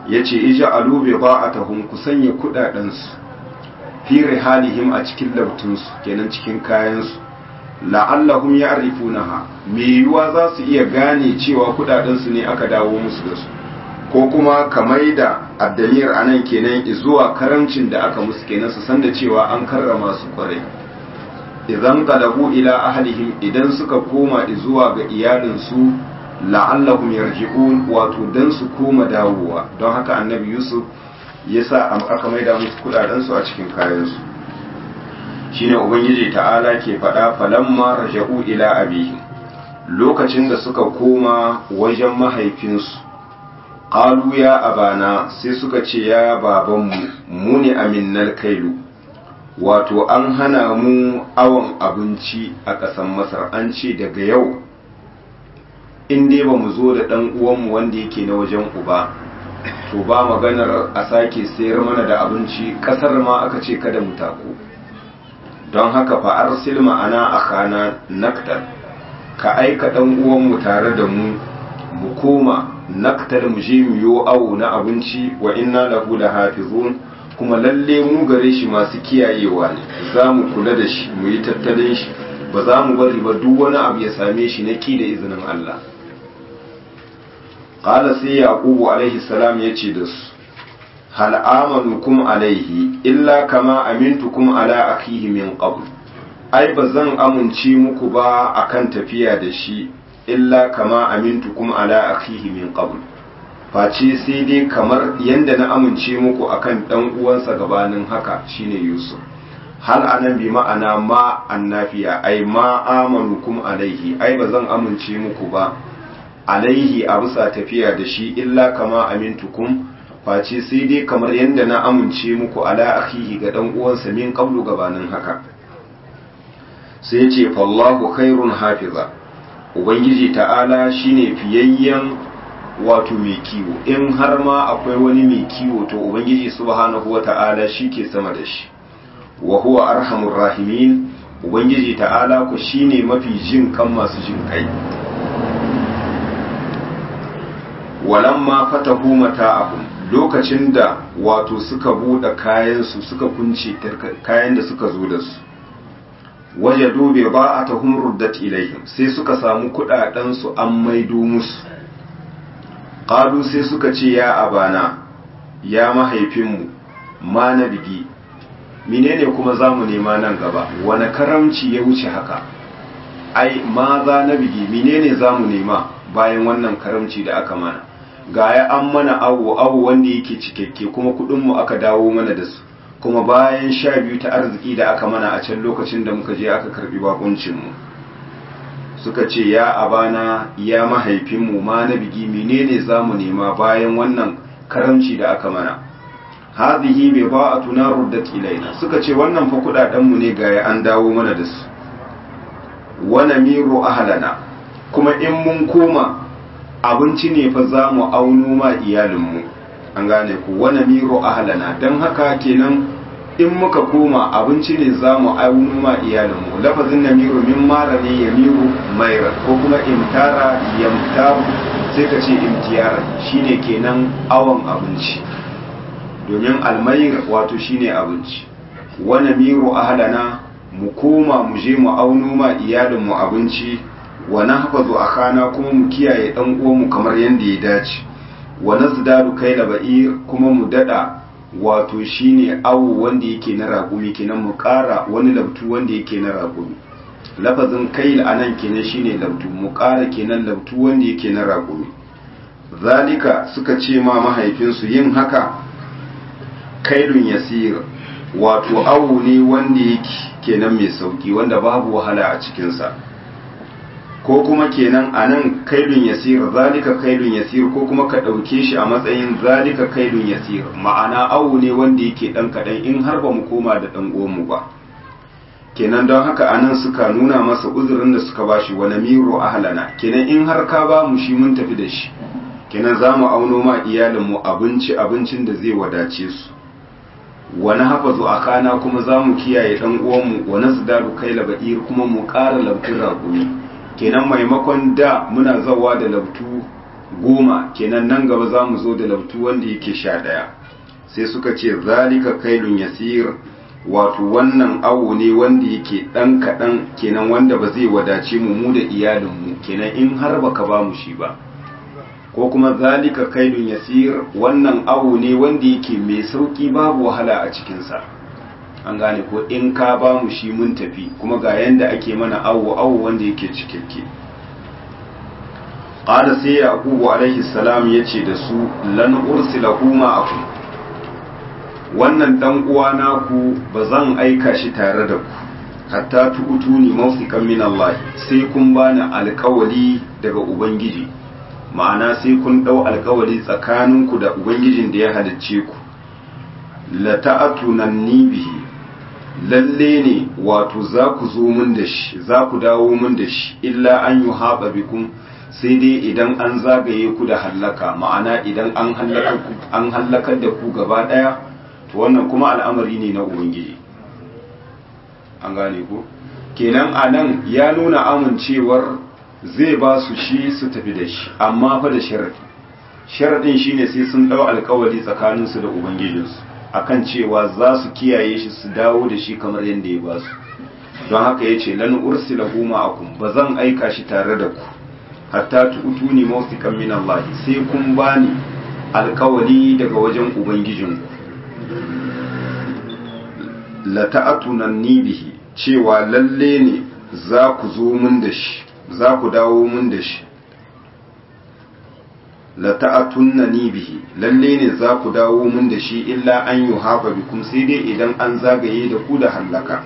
yace ij'alu bi ba'atahum ku sanya kudaden su fi rihalihim a cikin labtunsu kenan cikin kayansu la'allahum ya'rifunaha me yiwuwa za su iya gane cewa kudaden su ne aka dawo musu da su ko kuma kamar da addamir anan kenan zuwa karamcin da aka musu kenan su san da cewa an karrama su kwarai idan qalabu ila ahlihim idan suka koma zuwa ga iyalinsu la'allahum yarji'un wato dan su koma dawowa don haka annabi yusuf yasa aka maida musu kudaden su a cikin kayan su shine ubangiji ta'ala ke faɗa falamma raja'u ila abihim lokacin da suka koma wajen mahaifinsu qalu ya abana sai suka ce ya babanmu mu ne aminnal kailu wato an hana mu awon abinci a ƙasar masar an ce daga yau in dai ba mu zo da ɗan uwanmu wanda yake na wajen uba to ba maganar a sake sayar mana da abinci ƙasar ma aka ce kada mu tako don haka fa arsil ma'ana akhana naktar ka aika ɗan uwanmu tare da mu mu koma naktar mu je mu yo awo na abinci wa inna lahu lahafizun kuma lalle mu gare shi masu kiyayewa ne za mu kula da shi mu yi tattalin shi ba za mu bari ba duk wani abu ya same shi na ki da izinin Allah qala sai yaqubu alaihi salam yace da su hal amanukum alaihi illa kama amintukum ala akhihi min qabl ai ba zan amince muku ba akan tafiya da shi illa kama amintukum ala akhihi min qabl face sai dai kamar yanda na amince muku akan dan uwansa gabanin haka shine Yusuf hal anan bi ma'ana ma annafiya ai ma amanukum alaihi ai ba zan amince muku ba alaihi a bisa tafiya da shi illa kama amintukum face sai dai kamar yanda na amince muku ala akhihi ga dan uwansa min qablu gabanin haka sai ya ce fallahu khairun hafiza ubangiji ta'ala shine fiyayyen wato mai kiwo in har ma akwai wani mai kiwo to ubangiji subhanahu wata'ala ke sama da shi wa huwa arhamur rahimin ubangiji ta'ala ku shine mafi jin kan masu jin kai walamma fatahu mata'ahum lokacin da wato suka bude kayan su suka kunce kayan da suka zo da su wajadu bi ba'atahum ruddat ilaihim sai suka samu kudaden su an maido musu qalu sai suka ce ya abana ya mahaifinmu ma na bigi menene kuma zamu nema nan gaba wani karamci ya wuce haka ai ma za na bigi menene zamu nema bayan wannan karamci da aka mana gaya an mana awo awo wanda yake cikakke kuma kudinmu aka dawo mana da su kuma bayan sha biyu ta arziki da aka mana a can lokacin da muka je aka karbi bakuncinmu suka ce ya abana ya mahaifinmu ma na bigi menene za mu nema bayan wannan karamci da aka mana hazihi bai ba a tuna ruddat ilaina suka ce wannan fa kudadenmu ne ga an dawo mana da su wana miro ahalana kuma in mun koma abinci ne fa za mu auno ma iyalinmu an gane ku wana miro ahalana don haka kenan in muka koma abinci ne za mu auno ma iyalinmu lafazin na miro min mara ne ya miro maira ko kuma imtara yamtaru sai ka ce imtiyara shine kenan awon abinci domin almayir wato shine abinci wana miro ahalana mu koma mu je mu auno ma iyalinmu abinci wa nahfazu akana kuma mu kiyaye dan uwanmu kamar yanda ya dace wa nazdadu kaila ba'ir kuma mu dada wato shine awu wanda yake na raƙumi kenan mu ƙara wani labtu wanda yake na raƙumi lafazin kail anan kenan shine labtu mu ƙara kenan labtu wanda yake na raƙumi zalika suka ce ma mahaifinsu yin haka kailun yasir wato awu ne wanda yake kenan mai sauki wanda babu wahala a cikinsa ko kuma kenan a nan kailun yasir zalika kailun yasir ko kuma ka ɗauke shi a matsayin zalika kailun yasir ma'ana awu ne wanda yake ɗan kaɗan in har ba mu koma da ɗan uwanmu ba kenan don haka anan suka nuna masa uzurin da suka bashi wa namiru ahlana kenan in har ka ba mu shi mun tafi da shi kenan za mu auno ma iyalinmu abinci abincin da zai wadace su wani hafazu a kana kuma za mu kiyaye ɗan uwanmu wani su dalu kai laba'ir kuma mu ƙara labtun raƙumi kenan maimakon da muna zawa da labtu goma kenan nan gaba za mu zo da lautu wanda yake sha ɗaya sai suka ce zalika kailun yasir wato wannan awo ne wanda yake ɗan kaɗan kenan wanda ba zai wadace mu mu da iyalinmu kenan in har baka ba mu shi ba ko kuma zalika kailun yasir wannan awo ne wanda yake mai sauki babu wahala a cikinsa an gane ko in ka ba mu shi mun tafi kuma ga yanda ake mana awo awo wanda yake cikakke qala sai yaqubu alaihi salam yace da su lan ursilahu ma'akum wannan dan uwa naku bazan aika shi tare da ku hatta tu'tuni mawsiqan min Allah sai kun bani alƙawali daga ubangiji ma'ana sai kun dau alƙawali tsakaninku da ubangijin da ya halicce ku la ta'atunanni bihi lalle ne wato za ku zo mun da shi za ku dawo mun da shi illa an yi haɓa bikum sai dai idan an zagaye ku da hallaka ma'ana idan an hallakar da ku gaba ɗaya to wannan kuma al'amari ne na ubangiji an gane ku kenan a nan ya nuna amincewar zai ba su shi su tafi da shi amma fa da sharaɗi sharaɗin shine sai sun ɗau alkawari tsakaninsu da ubangijinsu akan cewa za su kiyaye shi su dawo da shi kamar yadda ya ba su don haka ya ce lan ursilahu ma'akum ba zan aika shi tare da ku hatta tu'tuni mawsiqan min Allah sai kun bani alkawali daga wajen ubangijinku la ta'atunanni bihi cewa lalle ne za ku zo mun da shi za ku dawo mun da shi la ta'atunnani bihi lalle ne za ku dawo mun da shi illa an yi haɓa bikum sai dai idan an zagaye da ku da hallaka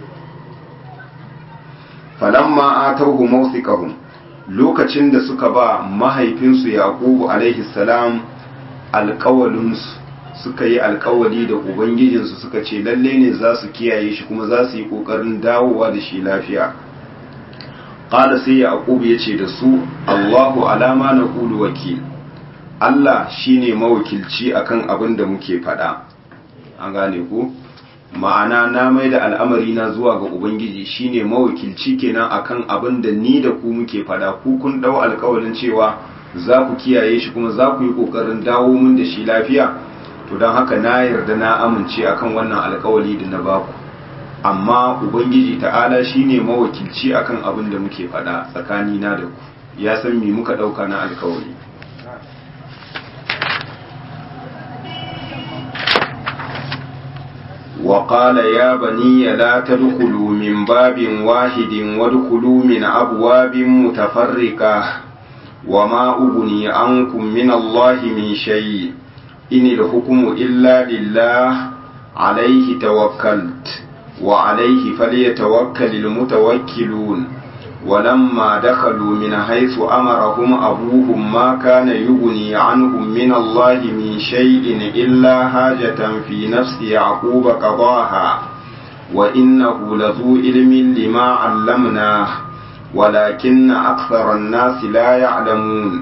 falamma atauhu mawsiqahum lokacin da suka ba mahaifinsu yaqubu alaihi salam alƙawalinsu suka yi alƙawali da ubangijinsu suka ce lalle ne za su kiyaye shi kuma za su yi ƙoƙarin dawowa da shi lafiya qala sai yaqub yace da su Allahu alama na qulu wakil Allah shine mawakilci akan abin da muke faɗa an gane ku ma'ana na mai da al'amari na zuwa ga ubangiji shine mawakilci kenan akan abin da ni da ku muke faɗa ku kun dau alƙawarin cewa za ku kiyaye shi kuma za ku yi ƙoƙarin dawo mun da shi lafiya to don haka na yarda na amince akan wannan alƙawari da na baku amma ubangiji ta'ala shine mawakilci akan abin da muke faɗa tsakanina da ku ya san me muka ɗauka na alƙawari وقال يا بني لا تدخلوا من باب واحد وادخلوا من أبواب متفرقة وما أغني عنكم من الله من شيء إن الحكم إلا لله عليه توكلت وعليه فليتوكل المتوكلون ولما دخلوا من حيث أمرهم أبوهم ما كان يغني عنهم من الله من شيء إلا حاجة في نفس يعقوب قضاها وإنه لذو علم لما علمناه ولكن أكثر الناس لا يعلمون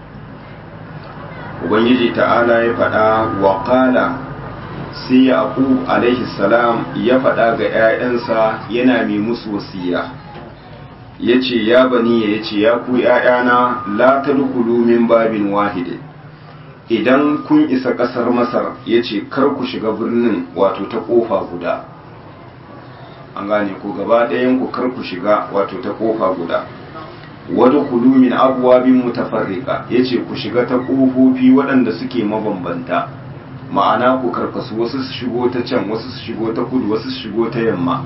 Ubangiji ta'ala ya faɗa wa ƙala sai Yaqub alaihi salam ya faɗa ga ‘ya'yansa yana mai musu wasiya. ya ce ya bani ya ce ya ku ‘ya'yana la ta min babin wahide idan kun isa ƙasar masar ya ce kar ku shiga birnin wato ta ƙofa guda an gane ku gaba ɗayan ku kar ku shiga wato ta ƙofa guda wadda kulu min abuwabin mutafarrika ya ce ku shiga ta ƙofofi waɗanda suke mabambanta ma'ana ku karkasu wasu su shigo ta can wasu su shigo ta kudu wasu su shigo ta yamma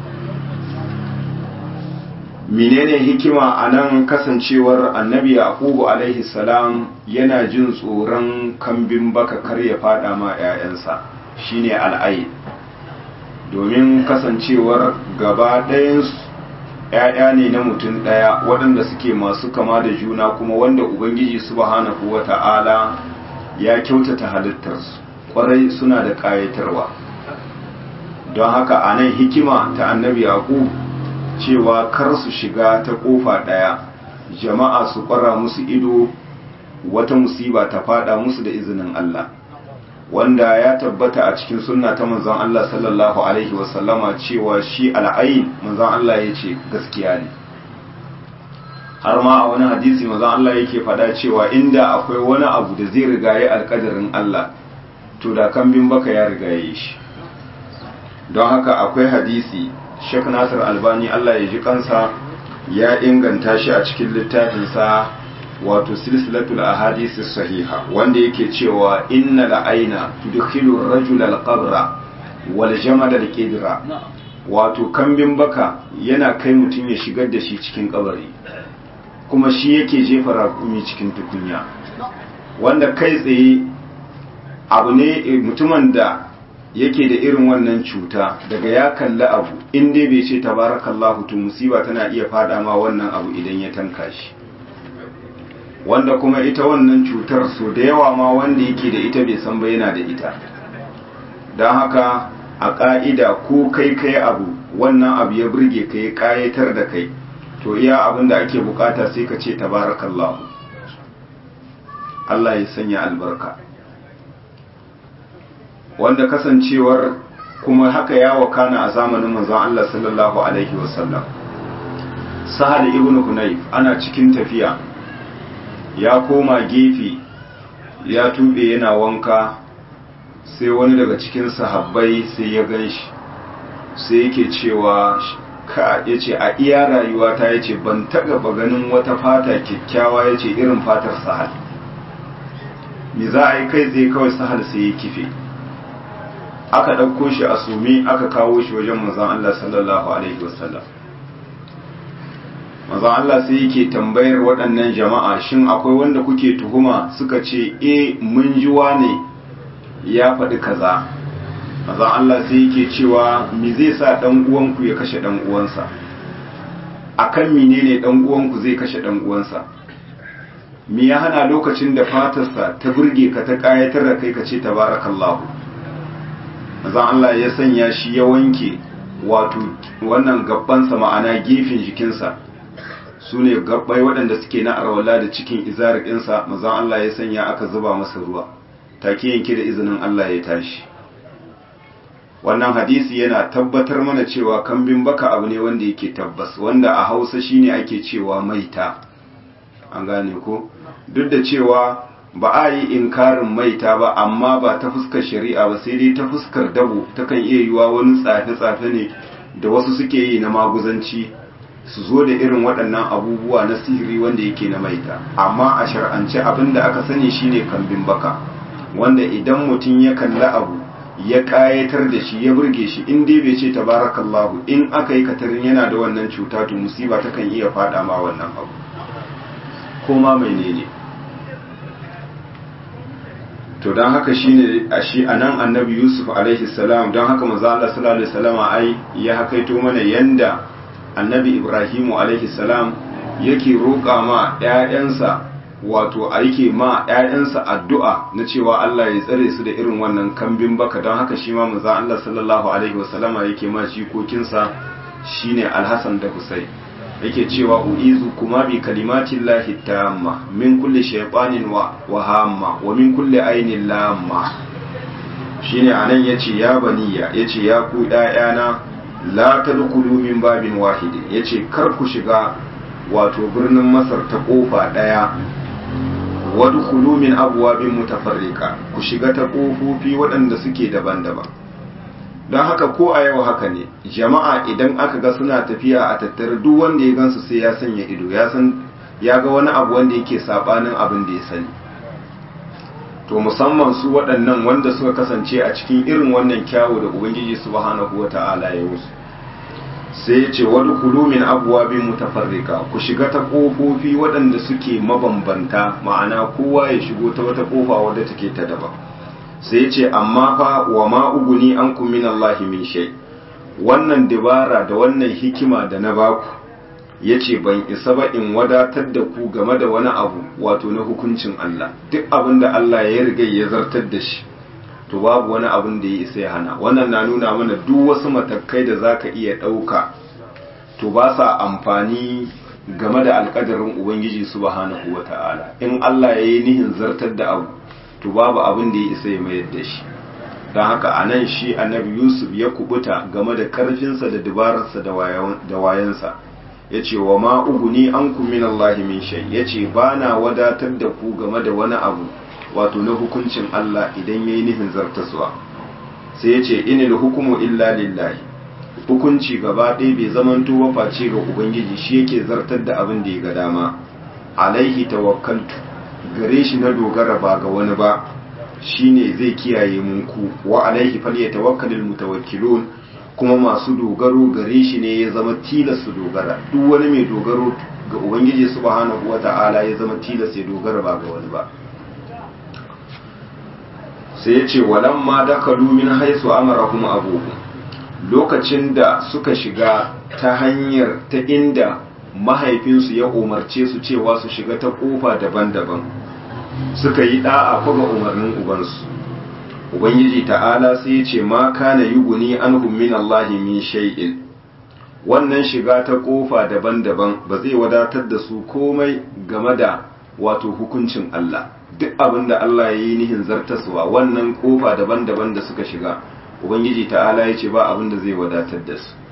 menene hikima a nan kasancewar annabi yaqubu alaihi salam yana jin tsoron kambin baka kar ya fada ma 'ya'yansa shine al'ayi domin kasancewar gaba ɗayansu 'ya'ya ne na mutum ɗaya waɗanda suke masu kama da juna kuma wanda ubangiji subhanahu wata'ala ya kyautata halittarsu ƙwarai suna da ƙayatarwa don haka a nan hikima ta annabi yaqubu cewa kar su shiga ta kofa ɗaya jama'a su ƙwara musu ido wata musiba ta fada musu da izinin Allah wanda ya tabbata a cikin sunna ta manzon Allah sallallahu alaihi wasallama cewa shi al'ayin manzon Allah ya ce gaskiya ne har ma a wani hadisi maza Allah yake faɗa cewa inda akwai wani abu da zai rigaye alƙadarin Allah to da kambin baka ya rigaye shi don haka akwai hadisi Sheikh Nasir Albani Allah ya ji kansa ya inganta shi a cikin littafinsa wato silsilatul ahadisi sahiha wanda yake cewa inna la'aina tudkhilu ar-rajula al-qabra wal jamada al-qidra wato kambin baka yana kai mutum ya shigar da shi cikin kabari kuma shi yake jefa raƙumi cikin tukunya wanda kai tsaye abu ne mutumin da yake da irin wannan cuta daga ya kalli abu in dai bai ce tabarakallahu to musiba tana iya fada ma wannan abu idan ya tanka shi wanda kuma ita wannan cutar so da yawa ma wanda yake da ita bai san ba yana da ita don haka a ƙa'ida ko kai kai abu wannan abu ya burge ka ya ƙayatar da kai to iya abin da ake bukata sai ka ce tabarakallahu Allah ya sanya albarka wanda kasancewar kuma haka ya wakana a zamanin manzon Allah sallallahu alaihi wasallam sahal ibn hunayf ana cikin tafiya ya koma gefe ya tube yana wanka sai wani daga cikin sahabbai sai ya ganshi sai yake cewa ka yace a iya rayuwata yace ban taɓa ganin wata fata kyakkyawa yace irin fatar sahal me za a yi kai zai kawai sahal sai ya kife aka ɗauko shi a sumi aka kawo shi wajen manzon Allah sallallahu alaihi wasallam manzon Allah sai yake tambayar waɗannan jama'a shin akwai wanda kuke tuhuma suka ce eh mun ji ne ya faɗi kaza manzon Allah sai yake cewa me zai sa dan uwanku ya kashe dan uwansa akan menene dan uwanku zai kashe dan uwansa me ya hana lokacin da fatarsa ta burge ka ta kayatar da kai ka ce tabarakallahu manzon Allah ya sanya shi ya wanke wato wannan gabbansa ma'ana gefen jikinsa su ne gabbai waɗanda suke na arwala da cikin izarikinsa manzon Allah ya sanya aka zuba masa ruwa take yanke da izinin Allah ya tashi wannan hadisi yana tabbatar mana cewa kambin baka abu ne wanda yake tabbas wanda a hausa shine ake cewa maita an gane ko duk da cewa ba a yi inkarin maita ba amma ba ta fuskar shari'a ba sai dai ta fuskar dabo takan iya yiwa wani tsafe-tsafe ne da wasu suke yi na maguzanci su zo da irin waɗannan abubuwa na sihiri wanda yake na maita amma a shar'ance abin da aka sani shine kambin baka wanda idan mutum ya kalli abu ya ƙayatar da shi ya burge shi in dai bai ce tabarakallahu in aka yi katarin yana da wannan cuta to musiba takan iya faɗa ma wannan abu ko ma menene to don haka shine a shi anan annabi yusuf alaihi salam don haka manzo Allah sallallahu alaihi wasallam ai ya hakaito mana yanda annabi ibrahimu alaihi salam yake roƙa ma ƴaƴansa wato yake ma ƴaƴansa addu'a na cewa Allah ya tsare su da irin wannan kambin baka don haka shi ma manzo Allah sallallahu alaihi wasallam yake ma jikokinsa shine alhasan da husayn yake cewa uizu kuma bi kalimatin lahi tamma min kulli shaytanin wa wahamma wa min kulli ainin lamma shine anan yace ya baniya yace ya ku ɗayana la tadkhulu min babin wahidin yace kar ku shiga wato birnin masar ta kofa daya wadkhulu min abwabin mutafarriqa ku shiga ta kofofi waɗanda suke daban-daban don haka ko a yau haka ne jama'a idan aka ga suna tafiya a tattare duk wanda ya gansu sai ya sanya ido ya san ya ga wani abu wanda yake sabanin abin da ya sani to musamman su waɗannan wanda suka kasance a cikin irin wannan kyawu da ubangiji subhanahu wata'ala ya musu sai ya ce wani kulu min abwabin mutafarrika ku shiga ta kofofi waɗanda suke mabambanta ma'ana kowa ya shigo ta wata kofa wadda take ta daban sai ce amma fa wa ma uguni an min Allahi min shay wannan dabara da wannan hikima da na baku yace ban isa ba in wadatar da ku game da wani abu wato na hukuncin Allah duk abin da Allah ya riga ya zartar da shi to babu wani abin da ya isa ya hana wannan na nuna mana duk wasu matakai da zaka iya ɗauka to ba sa amfani game da alƙadarin ubangiji subhanahu wata'ala in Allah ya yi nihin zartar da abu to babu abin da ya isa ya mayar da shi don haka a nan shi annabi yusuf ya kubuta game da karfinsa da dabararsa da wayansa yace wa ma uguni ankum min Allah min shay yace bana wadatar da ku game da wani abu wato na hukuncin Allah idan yayi nufin zartaswa sai yace inil hukumu illa lillahi hukunci gaba ɗaya bai zamanto ba face ga ubangiji shi yake zartar da abin da ya ga dama alaihi tawakkaltu gare shi na dogara ba ga wani ba shine zai kiyaye munku wa alaihi falyatawakkalul mutawakkilun kuma masu dogaro gare shi ne ya zama tilas su dogara duk wani mai dogaro ga ubangiji subhanahu wata'ala ya zama tilas ya dogara ba ga wani ba sai ya ce walamma dakalu min haisu amarahum abuhum lokacin da suka shiga ta hanyar ta inda mahaifinsu ya umarce su cewa su shiga ta kofa daban-daban suka yi da'a ga umarnin ubansu ubangiji ta'ala sai ya ce ma kana yuguni anhum min Allahi min shay'in wannan shiga ta kofa daban-daban ba zai wadatar da su komai game da wato hukuncin Allah duk abin da Allah ya yi nihin zartaswa wannan kofa daban-daban da suka shiga ubangiji ta'ala ya ce ba abin da zai wadatar da su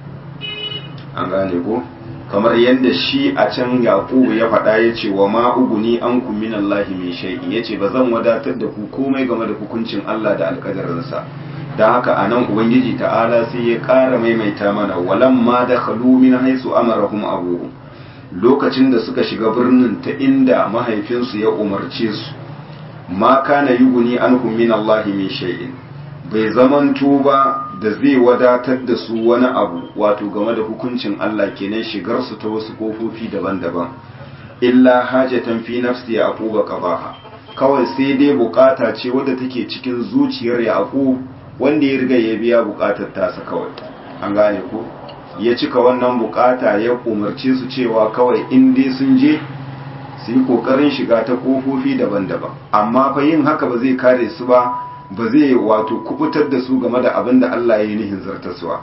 an gane ko kamar yadda shi a can yaƙubu ya faɗa ya ce wa ma uguni an ku min Allah min shay'in ya ce ba zan wadatar da ku komai game da hukuncin Allah da alƙadarinsa don haka a nan ubangiji ta'ala sai ya ƙara maimaita mana walan ma da khalu min haisu amarahum abuhum lokacin da suka shiga birnin ta inda mahaifinsu ya umarce su ma kana yuguni anhum min Allah min shay'in bai zamanto ba da zai wadatar da su wani abu wato game da hukuncin Allah kenan shigar su ta wasu kofofi daban-daban illa hajatan fi nafsi yaquba qabaha kawai sai dai bukata ce wadda take cikin zuciyar yaqub wanda ya riga ya biya bukatar tasa kawai an gane ko ya cika wannan bukata ya umarce su cewa kawai in dai sun je su yi kokarin shiga ta kofofi daban-daban amma fa yin haka ba zai kare su ba ba zai wato kubutar da su game da abin da Allah ya yi nihin zartaswa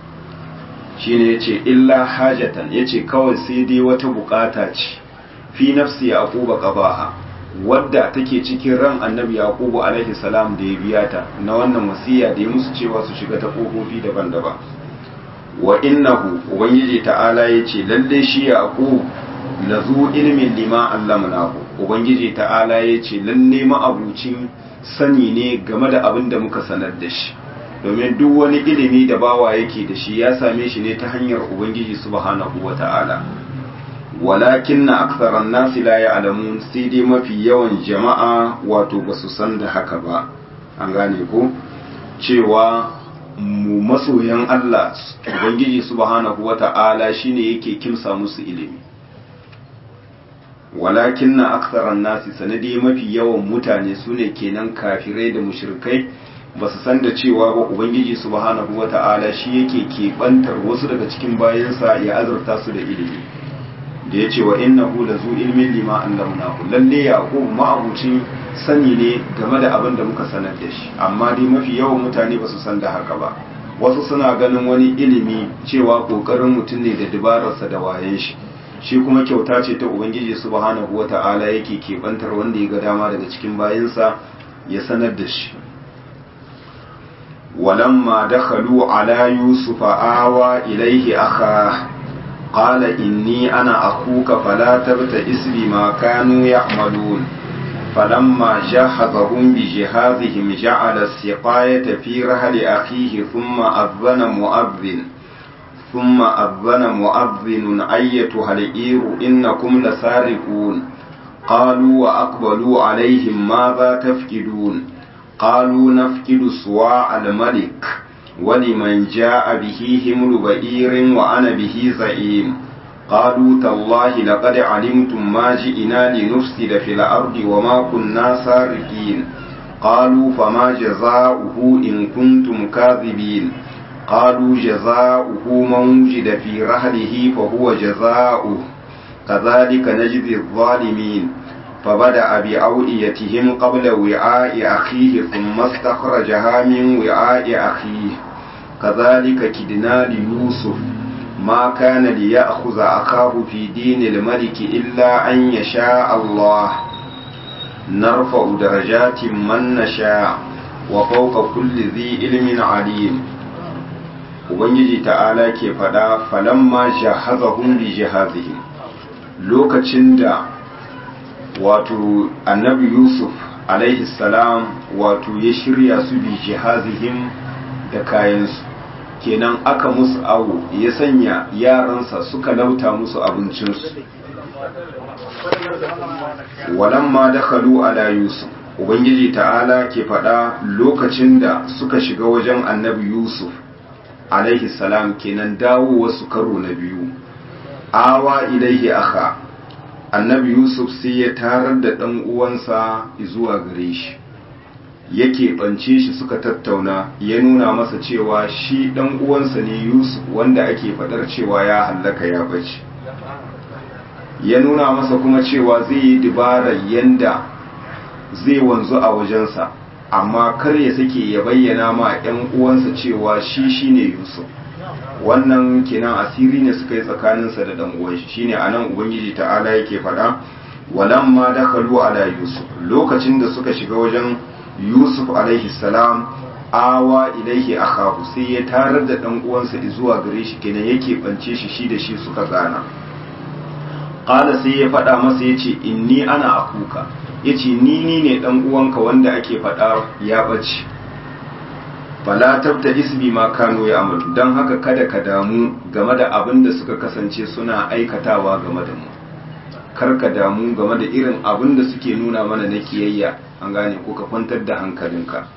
shi ne ya ce illa hajatan ya ce kawai sai dai wata bukata ce fi nafsi yaquba qabaha wadda take cikin ran annabi yaqubu alaihi salam da ya biya ta na wannan wasiya da ya musu cewa su shiga ta kofofi daban-daban wa innahu ubangiji ta'ala ya ce lalle shi yaqub lazu ilmin lima allamnahu ubangiji ta'ala ya ce lalle ma'abucin sani ne game da abin da muka sanar da shi domin duk wani ilimi da bawa yake da shi ya same shi ne ta hanyar ubangiji subhanahu wa ta'ala walakin na aksaran nasi la ya'lamun sai dai mafi yawan jama'a wato ba su san da haka ba an gane ko cewa mu masoyan Allah ubangiji subhanahu wa ta'ala shine yake kimsa musu ilimi walakin na aksaran nasi sanadi mafi yawan mutane su ne kenan kafirai da mushrikai ba su san da cewa ba ubangiji subhanahu wata'ala shi yake keɓantar wasu daga cikin bayansa ya azurta su da ilimi da ya ce wa innahu la zu ilmin lima allamnahu lalle yaqub ma'abucin sani ne game da abin da muka sanar da shi amma dai mafi yawan mutane ba su san da haka ba wasu suna ganin wani ilimi cewa kokarin mutum ne da dabararsa da wayen shi shi kuma kyauta ce ta ubangiji subhanahu wata'ala yake kebantar wanda ya ga dama daga cikin bayansa ya sanar da shi walamma dakhalu ala yusufa awa ilaihi akha qala inni ana akuka fala tabta'is bima kanu ya'malun فلما جهزهم بجهازهم جعل السقاية في رحل أخيه ثم أذن مؤذن ثم أذن مؤذن أيتها العير إنكم لسارقون قالوا وأقبلوا عليهم ماذا تفقدون قالوا نفقد صواع الملك ولمن جاء به حمل بئير وأنا به زعيم قالوا تالله لقد علمتم ما جئنا لنفسد في الأرض وما كنا سارقين قالوا فما جزاؤه إن كنتم كاذبين قالوا جزاؤه من وجد في رحله فهو جزاؤه كذلك نجزي الظالمين فبدأ بأوئيتهم قبل وعاء أخيه ثم استخرجها من وعاء أخيه كذلك كدنا ليوسف ما كان ليأخذ أخاه في دين الملك إلا أن يشاء الله نرفع درجات من نشاء وفوق كل ذي علم عليم ubangiji ta'ala ke faɗa falamma jahazahum bi jihazihim lokacin da wato annabi yusuf alaihi salam wato ya shirya su bi jihazihim da kayansu kenan aka musu awo ya sanya yaransa suka lauta musu abincinsu walamma dakhalu ala yusuf ubangiji ta'ala ke faɗa lokacin da suka shiga wajen annabi yusuf alaihi salam kenan dawo wasu karo na biyu awa ilaihi aka annabi yusuf sai ya tarar da ɗan uwansa zuwa gare shi yake ɓance shi suka tattauna ya nuna masa cewa shi ɗan uwansa ne yusuf wanda ake faɗar cewa ya hallaka ya bace ya nuna masa kuma cewa zai yi dabarar yanda zai wanzu a wajensa amma kar ya sake ya bayyana ma 'yan uwansa cewa shi shine yusuf wannan kenan asiri ne suka yi tsakaninsa da dan uwan shi shine anan ubangiji ta'ala yake faɗa walamma dakhalu ala yusuf lokacin da suka shiga wajen yusuf alaihi salam awa ilaihi akahu sai ya tarar da dan uwansa zuwa gare shi kenan yake bance shi shi da shi suka gana qala sai ya faɗa masa yace inni ana akuka yace ni ni ne dan uwanka wanda ake faɗa ya bace fala tabta isbi ma kano ya amalu don haka kada ka damu game da abin da suka kasance suna aikatawa game da mu kar ka damu game da irin abin da suke nuna mana na kiyayya an gane ko ka kwantar da hankalinka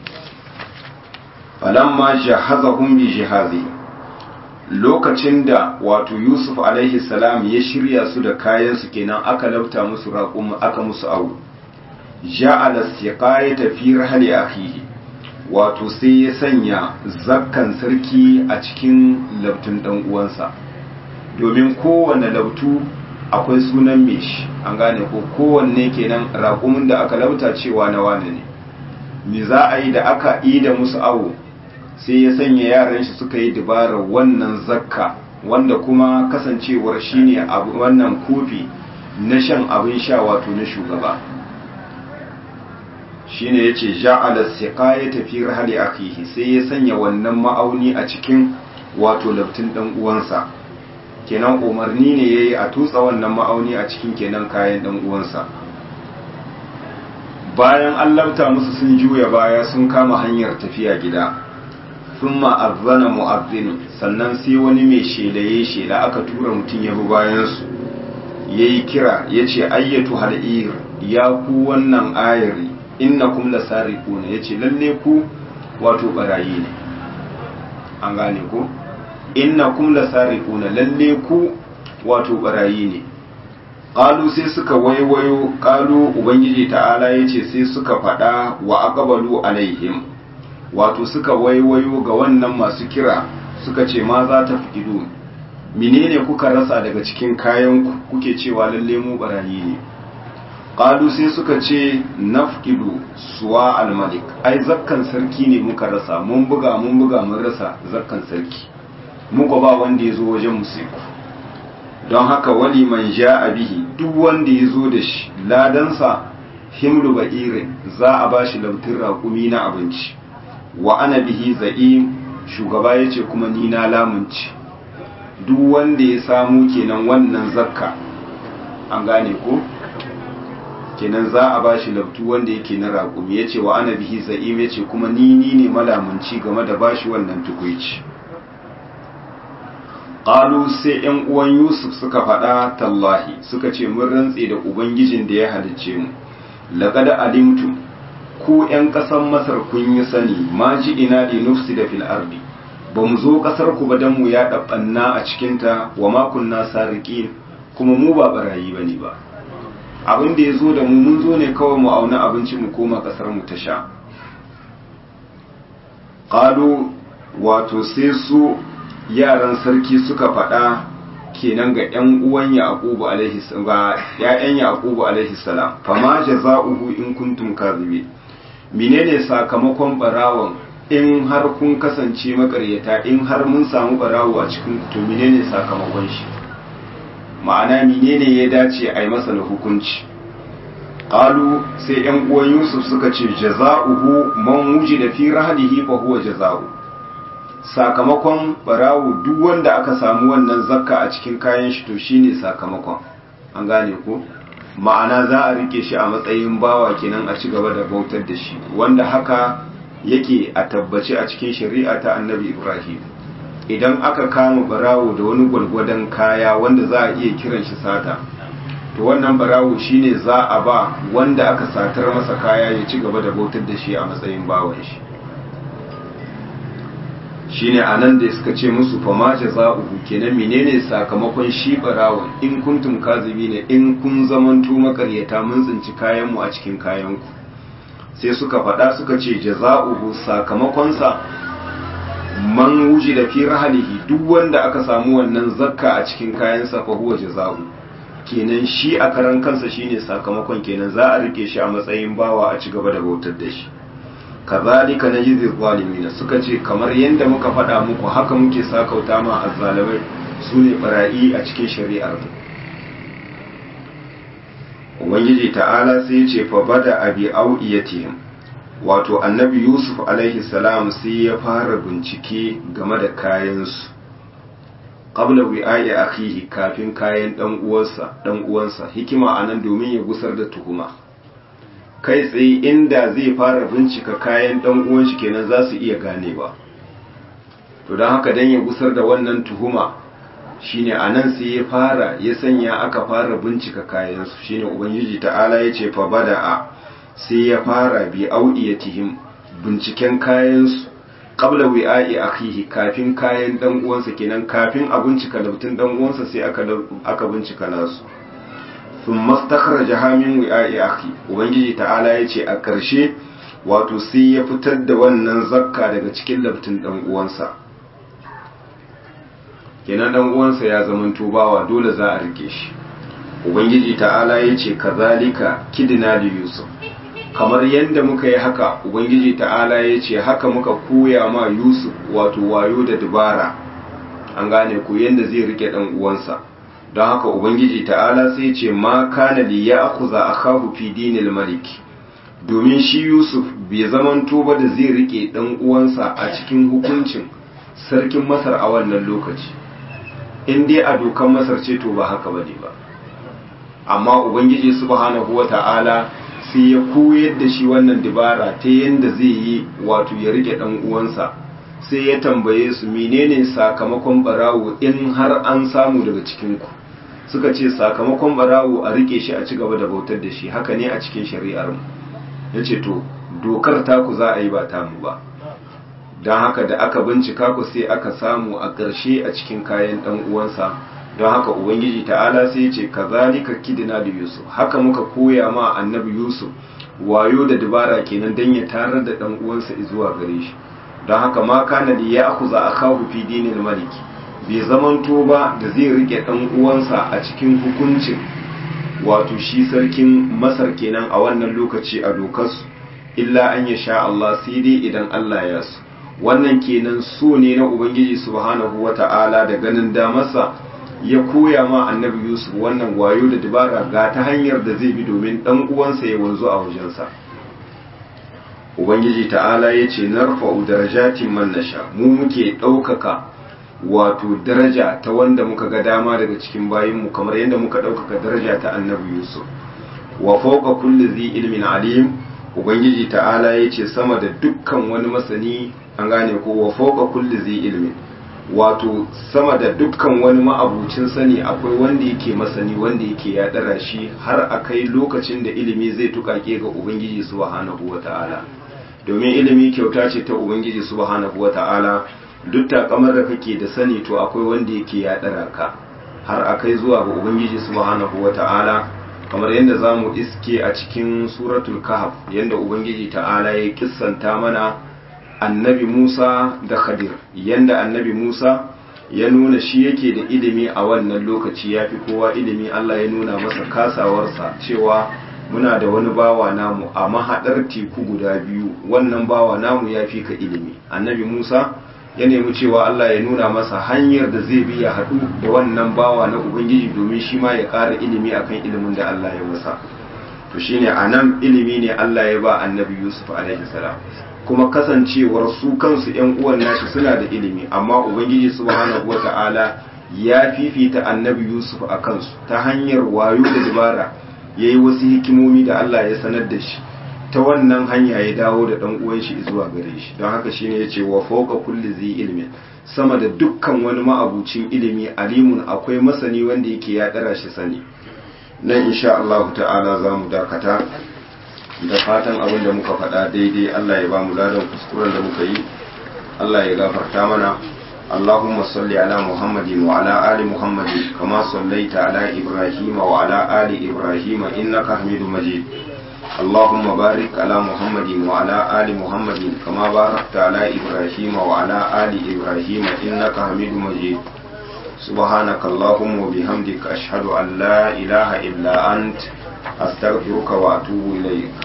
falamma jahazahum bi jihazi lokacin da wato yusuf alaihi salam ya shirya su da kayan su kenan aka labta musu raƙum aka musu awu ja'ala siqayata fi rahli akhihi wato sai ya sanya zakkan sarki a cikin labtun dan uwansa domin kowane labtu akwai sunan me shi an gane ko kowanne kenan raƙumin da aka lauta cewa na wane ne me za a yi da aka yi da musu awo sai ya sanya yaran shi suka yi dabarar wannan zakka wanda kuma kasancewar shine abu wannan kofi na shan abin sha wato na shugaba shine yace ja'ala siqayata fi rahli akhihi sai ya sanya wannan ma'auni a cikin wato labtin dan uwansa kenan umarni ne yayi a tutsa wannan ma'auni a cikin kenan kayan dan uwansa bayan an labta musu sun juya baya sun kama hanyar tafiya gida thumma azzana mu'azzin sannan sai wani mai shelaye shela aka tura mutum ya bi bayan su yayi kira yace ayyatu hal'ir ya ku wannan ayari innakum lasariquna yace lalle ku wato barayi ne an gane ku innakum lasariquna lalle ku wato barayi ne qalu sai suka waiwayo qalu ubangiji ta'ala yace sai suka fada wa aqbalu alaihim wato suka waiwayo ga wannan masu kira suka ce ma za ta fikidu menene kuka rasa daga cikin kayan ku kuke cewa lalle mu barayi ne qalu sai suka ce nafqidu suwa al-malik ai zakkan sarki ne muka rasa mun buga mun buga mun rasa zakkan sarki muka ba wanda yazo wajen musiku don haka wali man ja'a bihi duk wanda yazo da shi ladansa himlu ba'irin za a bashi lautin raƙumi na abinci wa ana bihi za'im shugaba yace kuma ni na lamunci duk wanda ya samu kenan wannan zakka an gane ko kenan za a bashi labtu wanda yake na raƙumi ya ce wa ana bihi za'im ya ce kuma ni ni ne malamunci game da bashi wannan tukuici ƙalu sai ‘yan uwan yusuf suka faɗa tallahi suka ce mun rantse da ubangijin da ya halicce mu laƙada alimtum ku ‘yan ƙasar masar kun yi sani ma ji ina li nufsi da fil ardi ba mu zo ƙasar ku ba don mu ya ɗaɓɓanna a cikinta wa makunna sariƙin kuma mu ba ɓarayi ba ne ba abin da ya zo da mu mun zo ne kawai mu auna abinci mu koma kasar mu ta sha ƙalo wato sai su yaran sarki suka faɗa kenan ga ƴan uwan yaqubu alaihi ga ƴaƴan yaqubu alaihi salam fama jaza'uhu in kuntum kadhibin menene sakamakon barawon in har kun kasance makaryata in har mun samu barawo a cikin to menene sakamakon shi ma'ana menene ya dace a yi masa da hukunci qalu sai yan uwan yusuf suka ce jaza'uhu man wujida fi rahlihi fa huwa jaza'u sakamakon barawo duk wanda aka samu wannan zakka a cikin kayan shi to shine sakamakon an gane ko ma'ana za a rike shi a matsayin bawa kenan a ci gaba da bautar da shi wanda haka yake a tabbace a cikin shari'a ta annabi ibrahim idan aka kama barawo da wani gwalgwadon kaya wanda za a iya kiran shi sata to wannan barawo shine za a ba wanda aka satar masa kaya ya ci gaba da bautar da shi a matsayin bawan shi shine anan da suka ce musu fa ma jaza'uhu kenan menene sakamakon shi barawon in kuntum ne in kun zamanto makaryata mun tsinci kayan mu a cikin kayan ku sai suka faɗa suka ce jaza'uhu sakamakon sa man wujida fi rahlihi duk wanda aka samu wannan zakka a cikin kayan sa fa huwa jaza'u kenan shi a karan kansa shine sakamakon kenan za a rike shi a matsayin bawa a ci gaba da bautar da shi kazalika najzi zalimina suka ce kamar yadda muka faɗa muku haka muke sakauta ma azzalimai su ne bara'i a cikin shari'ar mu ubangiji ta'ala sai ce fa bada abi auiyatihim wato annabi yusuf alaihi salam sai ya fara bincike game da kayansu qabla wi'a'i akhihi kafin kayan dan uwansa dan uwansa hikima anan domin ya gusar da tuhuma kai tsaye inda zai fara bincika kayan dan uwan shi kenan za su iya ganewa to don haka dan ya gusar da wannan tuhuma shine anan sai ya fara ya sanya aka fara bincika kayan su shine ubangiji ta'ala ya ce fa bada'a sai ya fara bi auiyatihim binciken kayan su qabla wi'a'i akhihi kafin kayan dan uwansa kenan kafin a bincika lautun dan uwansa sai aka aka bincika nasu sun mastakhar jahamin wi'a'i akhi ubangiji ta'ala ya ce a ƙarshe wato sai ya fitar da wannan zakka daga cikin laftin ɗan uwansa kenan ɗan uwansa ya zama tubawa dole za a rike shi ubangiji ta'ala ya ce kazalika kidina da yusuf kamar yadda muka yi haka ubangiji ta'ala ya ce haka muka koya ma yusuf wato wayo da dubara an gane ku yadda zai rike ɗan uwansa don haka ubangiji ta'ala sai ce ma kana li ya akuza akahu fi dinil malik domin shi yusuf bai zamanto ba da zai rike dan uwansa a cikin hukuncin sarkin masar a wannan lokaci in dai a dokan masar ce to ba haka bane ba amma ubangiji subhanahu wata'ala sai ya koyar da shi wannan dabara ta yanda zai yi wato ya rike dan uwansa sai ya tambaye su menene sakamakon barawo in har an samu daga cikin ku suka ce sakamakon barawo a rike shi a ci gaba da bautar da shi haka ne a cikin shari'ar mu yace to dokar taku za a yi ba tamu ba don haka da aka bincika ku sai aka samu a ƙarshe a cikin kayan ɗan uwansa don haka ubangiji ta'ala sai ya ce kazalika kidina da yusuf haka muka koya ma annabi yusuf wayo da dabara kenan don ya tarar da ɗan uwansa zuwa gare shi don haka ma kana da ya akuza akahu fi dinil maliki bai zamanto ba da zai rike ɗan uwansa a cikin hukuncin wato shi sarkin masar kenan a wannan lokaci a dokarsu illa an ya sha Allah sai dai idan Allah ya so wannan kenan so ne na ubangiji subhanahu wata'ala da ganin damarsa ya koya ma annabi yusuf wannan wayo da dabara ga ta hanyar da zai bi domin dan uwansa ya wanzu a wajensa ubangiji ta'ala ya ce narfa'u darajatin man nasha mu muke ɗaukaka wato daraja ta wanda muka ga dama daga cikin bayinmu kamar yadda muka ɗaukaka daraja ta annabi yusuf wa fawqa kulli zi ilmin alim ubangiji ta'ala ya ce sama da dukkan wani masani an gane ko wa fawqa kulli zi ilmin wato sama da dukkan wani ma'abucin sani akwai wanda yake masani wanda yake ya dara shi har a kai lokacin da ilimi zai tukake ga ubangiji subhanahu wata'ala domin ilimi kyauta ce ta ubangiji subhanahu wata'ala duk takamar da kake da sani to akwai wanda yake ya dara ka har a kai zuwa ga ubangiji subhanahu wata'ala kamar yadda za mu iske a cikin suratul kahf yadda ubangiji ta'ala ya kissanta mana annabi musa da khadir yadda annabi musa ya nuna shi yake da ilimi a wannan lokaci ya fi kowa ilimi allah ya nuna masa kasawarsa cewa muna da wani bawa namu a mahaɗar teku guda biyu wannan bawa namu ya fi ka ilimi annabi musa ya nemi cewa allah ya nuna masa hanyar da zai bi ya haɗu da wannan bawa na ubangiji domin shi ma ya ƙara ilimi akan ilimin da allah ya masa to shine anan ilimi ne Allah ya ba annabi Yusuf alaihi salam kuma kasancewar su kansu ‘yan uwan nashi suna da ilimi amma ubangiji subhanahu wa ta'ala ya fifita annabi yusuf a kansu ta hanyar wayo da dabara ya yi wasu hikimomi da allah ya sanar da shi ta wannan hanya ya dawo da ɗan uwan shi zuwa gare shi don haka shine ya ce wa fauka kulli zai ilimi sama da dukkan wani ma'abucin ilimi alimun akwai masani wanda yake ya ɗara shi sani nan insha allahu ta'ala za mu dakata da fatan abin da muka faɗa daidai Allah ya ba mu ladan kuskuren da muka yi Allah ya gafarta mana اللهم صل على محمد وعلى آل محمد كما صليت على إبراهيم وعلى آل إبراهيم إنك حميد مجيد اللهم بارك على محمد وعلى آل محمد كما باركت على إبراهيم وعلى آل إبراهيم إنك حميد مجيد سبحانك اللهم وبحمدك أشهد أن لا إله إلا أنت أستغفرك وأتوب إليك